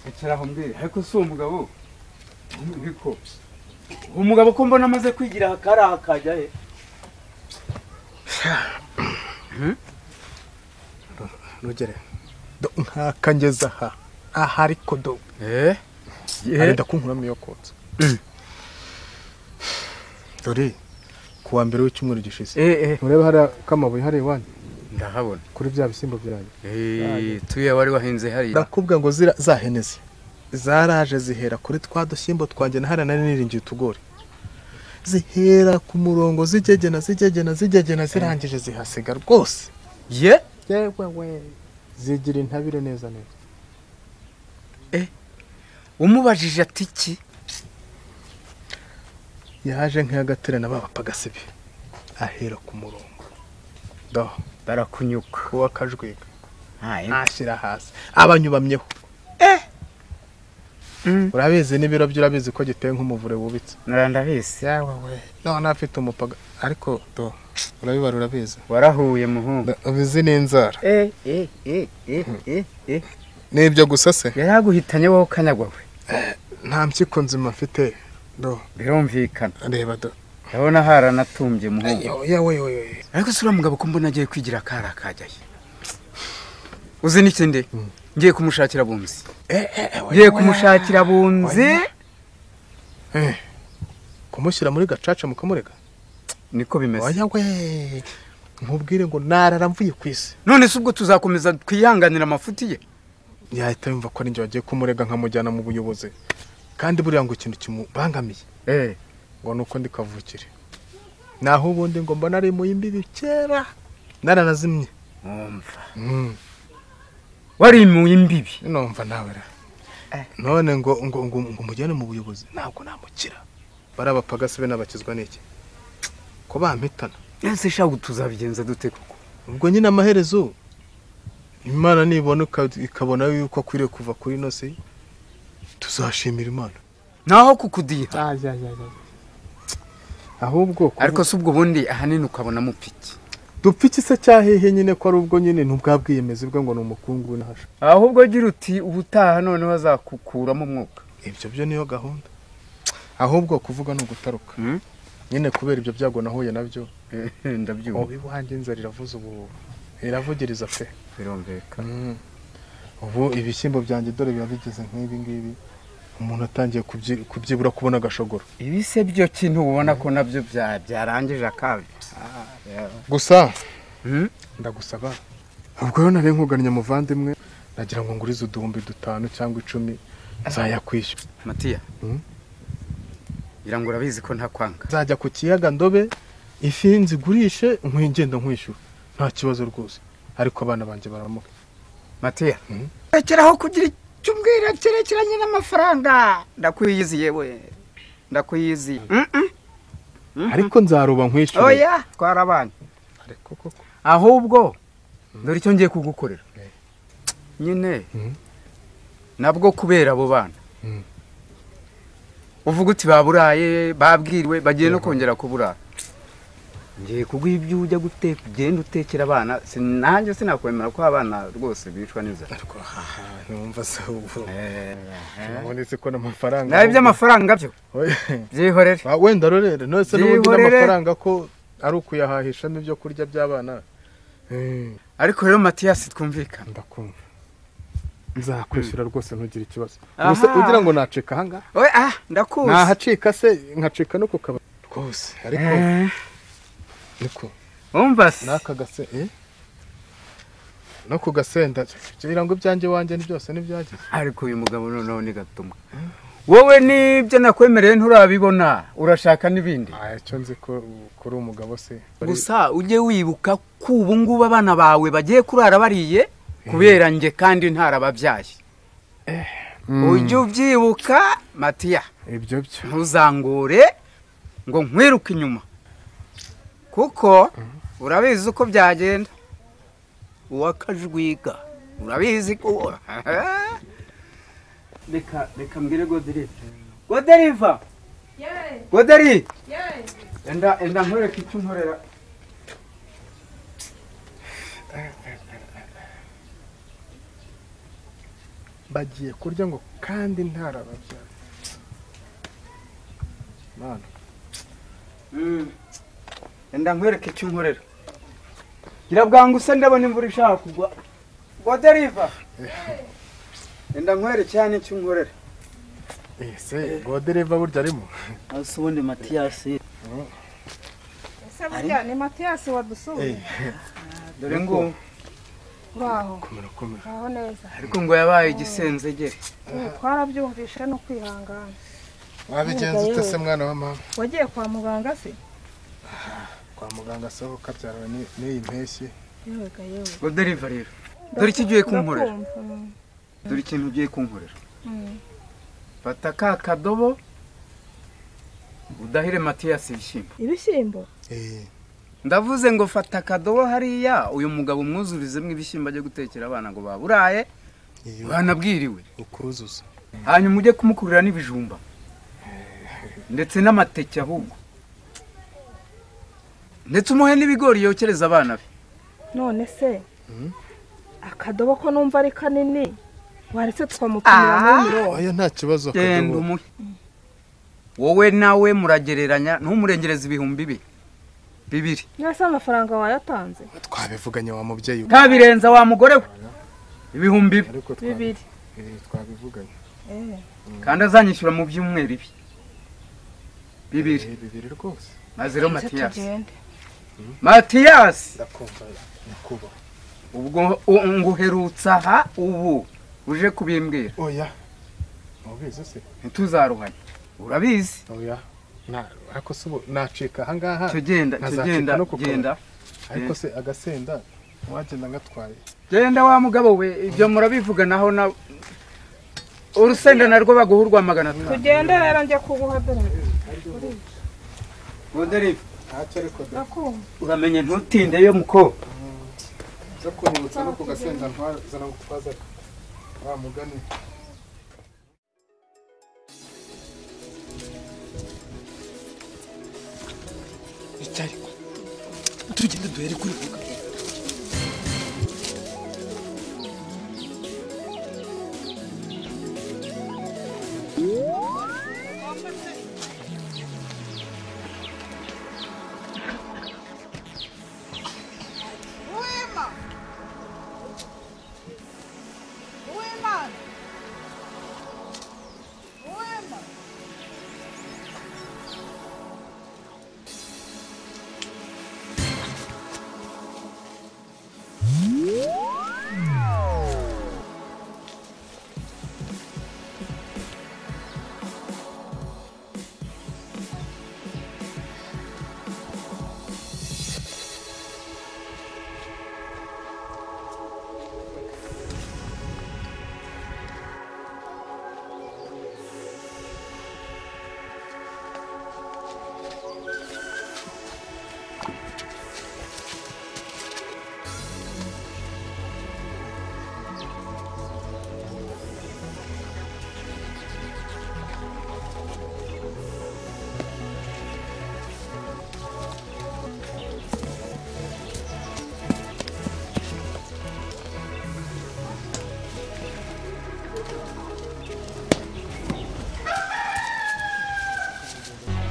icara aho mbwira ariko si umugabo niko umugabo ko mbona amaze kwigira hakari akajya he ntugere nkakangeza aha aha ariko do arenda kunkuramo iyo kotsa dore ku wa mbere w'icyumweru gishize ntureba hariya k'amabuye hariya iwanyu ndahabona kuri bya bishyimbo byanyu tuya wari wahinze hariya ndakubwira ngo zira zaheneze zaraje zihera kuri twa dushyimbo twanjye na hariya nari niringiye utugori zihera ku murongo zigegena zigegena zigegena zirangije zihasiga rwose ye yewe we zigira intabire neza neza umubajije ati iki yaje nk'iyagaterana babapagasibi ahera ku murongo do barakunyuka uwo akajwiga ntashyira hasi abanyubamyeho urabizi n'ibiro bye urabizi ko giteye nk'umuvure wubitse ndabizi yawe we none afite umupaga ariko do urabibara urabizi warahuye muhungu ubizi n'inzara ni ibyo gusa se yaraguhitanye wowe ukanyagwawe nta mpyiko nzima mfite do birumvikana reba do urabona haranatumbye muhungu ariko si uriya mugabo ko mbona agiye kwigira akari akajyaye uzi n'ikindi ngiye kumushakira abunzi ngiye kumushakira abunzi kumushyira muri gacaca mukamurega niko bimeze nkubwire ngo narara mvuye ku isi none se ubwo tuzakomeza twihanganira amafuti ye yahita yumva ko ari wagiye kumurega nkamujyana mu buyobozi kandi buriya ngo ikintu kimubangamiye ngo ni uko ndi kavukire naho ubundi ngo mbona ari mu y'imbibi kera naranazimye mwumva wari mu y'imbibi numva nawe rero none ngo ngo ngo ngo mujyane mu buyobozi ntabwo namukira bariya be n'abakizwa n'iki ko bampitana ese shaka tuzabigenza dute koko ubwo nyine amaherezo imana nibona ikabona yuko akwiriye kuva kuri ino si tuzashimira imana naho kukudiha ahubwo ariko si ubwo bundi ahanini ukabona mupiki dupiki se cyahehe nyine ko ari ubwo nyine ntubwabwiyemeze bwe ngo ni umukungu w'inahasha ahubwo agira uti ubutaha noneho azakukuramo umwuka ibyo byo niyo gahunda ahubwo kuvuga ni ugutaruka nyine kubera ibyo byago nahuye nabyo ndabyumva ubu iwanjye inzara iravuza ubu iravugiriza pe birumvikana ubu ibishyimbo byanjye dore biba bigeze nk'ibi ngibi umuntu atangiye kubyibura kubona agashogoro ibi se byo kintu ubona ko nabyo byarangije akabi gusa ndagusaba ubwo rero nari nkugannye muvandimwe nagira ngo ngurize uduhumbi dutanu cyangwa icumi nzayakwishyura matiya ngira ngo urabizi ko nta kwanga nzajya ku kiyaga ndobe ifi nzigurishe nk'ingenda nkwishyura nta kibazo rwose ariko abana banjye baramuka matiya rekeraho kugira icyo umbwira cyerekeranye n'amafaranga ndakwiyiziye we ndakwiyiziye ariko nzaruba nkwishyura oya twara abana ahubwo dore icyo ngiye kugukorera nyine nabwo kubera abo bana uvuga uti baburaye babwiriwe bagiye no kongera kuburara ngiye kuguha ibyo ujya guteka ugenda utekera abana nanjye sinakwemera ko abana rwose bicwa n'inzara numva se ubu ubonetse ko n'amafaranga nawe iby'amafaranga byo byihorere wenda rorere nose n'ubundi n'amafaranga ko ari ukuyahahishamo ibyo kurya by'abana ariko rero matiyasi twumvikana ndakumva nzakwishyura rwose ntugire ikibazo gusa ugira ngo nacika ahangaha ndakuzi ntahacika se nkacika no ku kabari rwose ariko niko wumva se n'aka gase no ku gasenda kugira ngo ibyanjye wanjye ni byose ntibyageze ariko uyu mugabo noneho ni gatumwa wowe n'ibyo nakwemereye nturabibona urashaka n'ibindi icyo nzi ko kuri umugabo se gusa ujye wibuka ko ubu ngubu abana bawe bagiye kurara bariye kubera njye kandi ntarababyaye ujye ubyibuka matiya ibyo byo ntuzangure ngo nkwiruke inyuma kuko urabizi uko byagenda uwakajwiga urabizi ko reka reka mbwire goderiva goderiva goderi enda enda nkoreka icyo unkorera bagiye kurya ngo kandi ntarababyara mana enda nkwereke icyo unkorera irabwanga usa ndabona imvura ishaka kugwa ngo deriva enda nkwere cyane icyo unkorera ese godereva burya arimo asa ubundi matiyasi ese burya ni matiyasi wadusuye dore ngo ngaho murakomera ngaho neza ariko ngo yabaye igisenzegere Mm, twarabyumvishe no kwihangana wabigenza ute se mwana wa mama wagiye kwa muganga se kwa muganga soho kabyarwa ni- n'iyi mpeshyi yega yewe ngo deriva rero dore icyo ugiye kunkorera Ndakumva. Mm, dore ikintu ugiye kunkorera mm. fata ka kadobo udahire matiyasi ibishyimbo ibishyimbo ndavuze ngo fata akadobo hariya uyu mugabo umwuzurizemo ibishyimbo ajya gutekera abana ngo baburaye banabwiriwe ukuzuza hanyuma ujye kumukurira n'ibijumba ndetse n'amateke ahubwo ndetse umuhe n'ibigori yokereza abana be none se akadobo ko numva ari kanini waretse tukamupimira muri mirongo oya nta kibazo genda akadobo umuhe wowe nawe muragereranya ntumurengereze ibihumbi bibi bibiri mwese amafaranga wayatanze twabivuganye wa mubyeyi ntabirenza wa mugore we ibihumbi bibi bibiri Eh, twabivuganye Eh, kandi azanyishyura mu byumweru ibi bibiri bibiri rwose maze rero reka matiyasi tugende. matiyasi ndakumva nyakubahwa ubwo u- nguherutse aha ubu uje kubimbwira oya mubizi se ntituzaruhanye urabizi oya nta ariko se ubu nacika aha ngaha Cyo genda, cyo nkazacika genda, no ku kazi. genda. ariko se agasenda wagenda ngatwaye genda wa mugabo we ibyo murabivuganaho na urusenda narwo baguha urwa magana atanu tugende rero njye kuguha dore Moderive, ntacyo ariko ndakumva uramenye ntutindeyo muko zo kunyibutsa no ku gasenda ntwazana gutwazaga wa mugani icyayi tugende duhere kuri vuga Uwimana! Uwimana! Uwimana!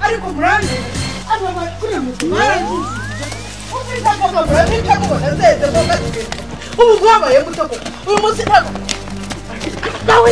ariko murande aba bakuriye mu murande ufite akagabo abita ngo nazeze ngo batwe ubu bwabaye muto uyu munsi ntabwo nawe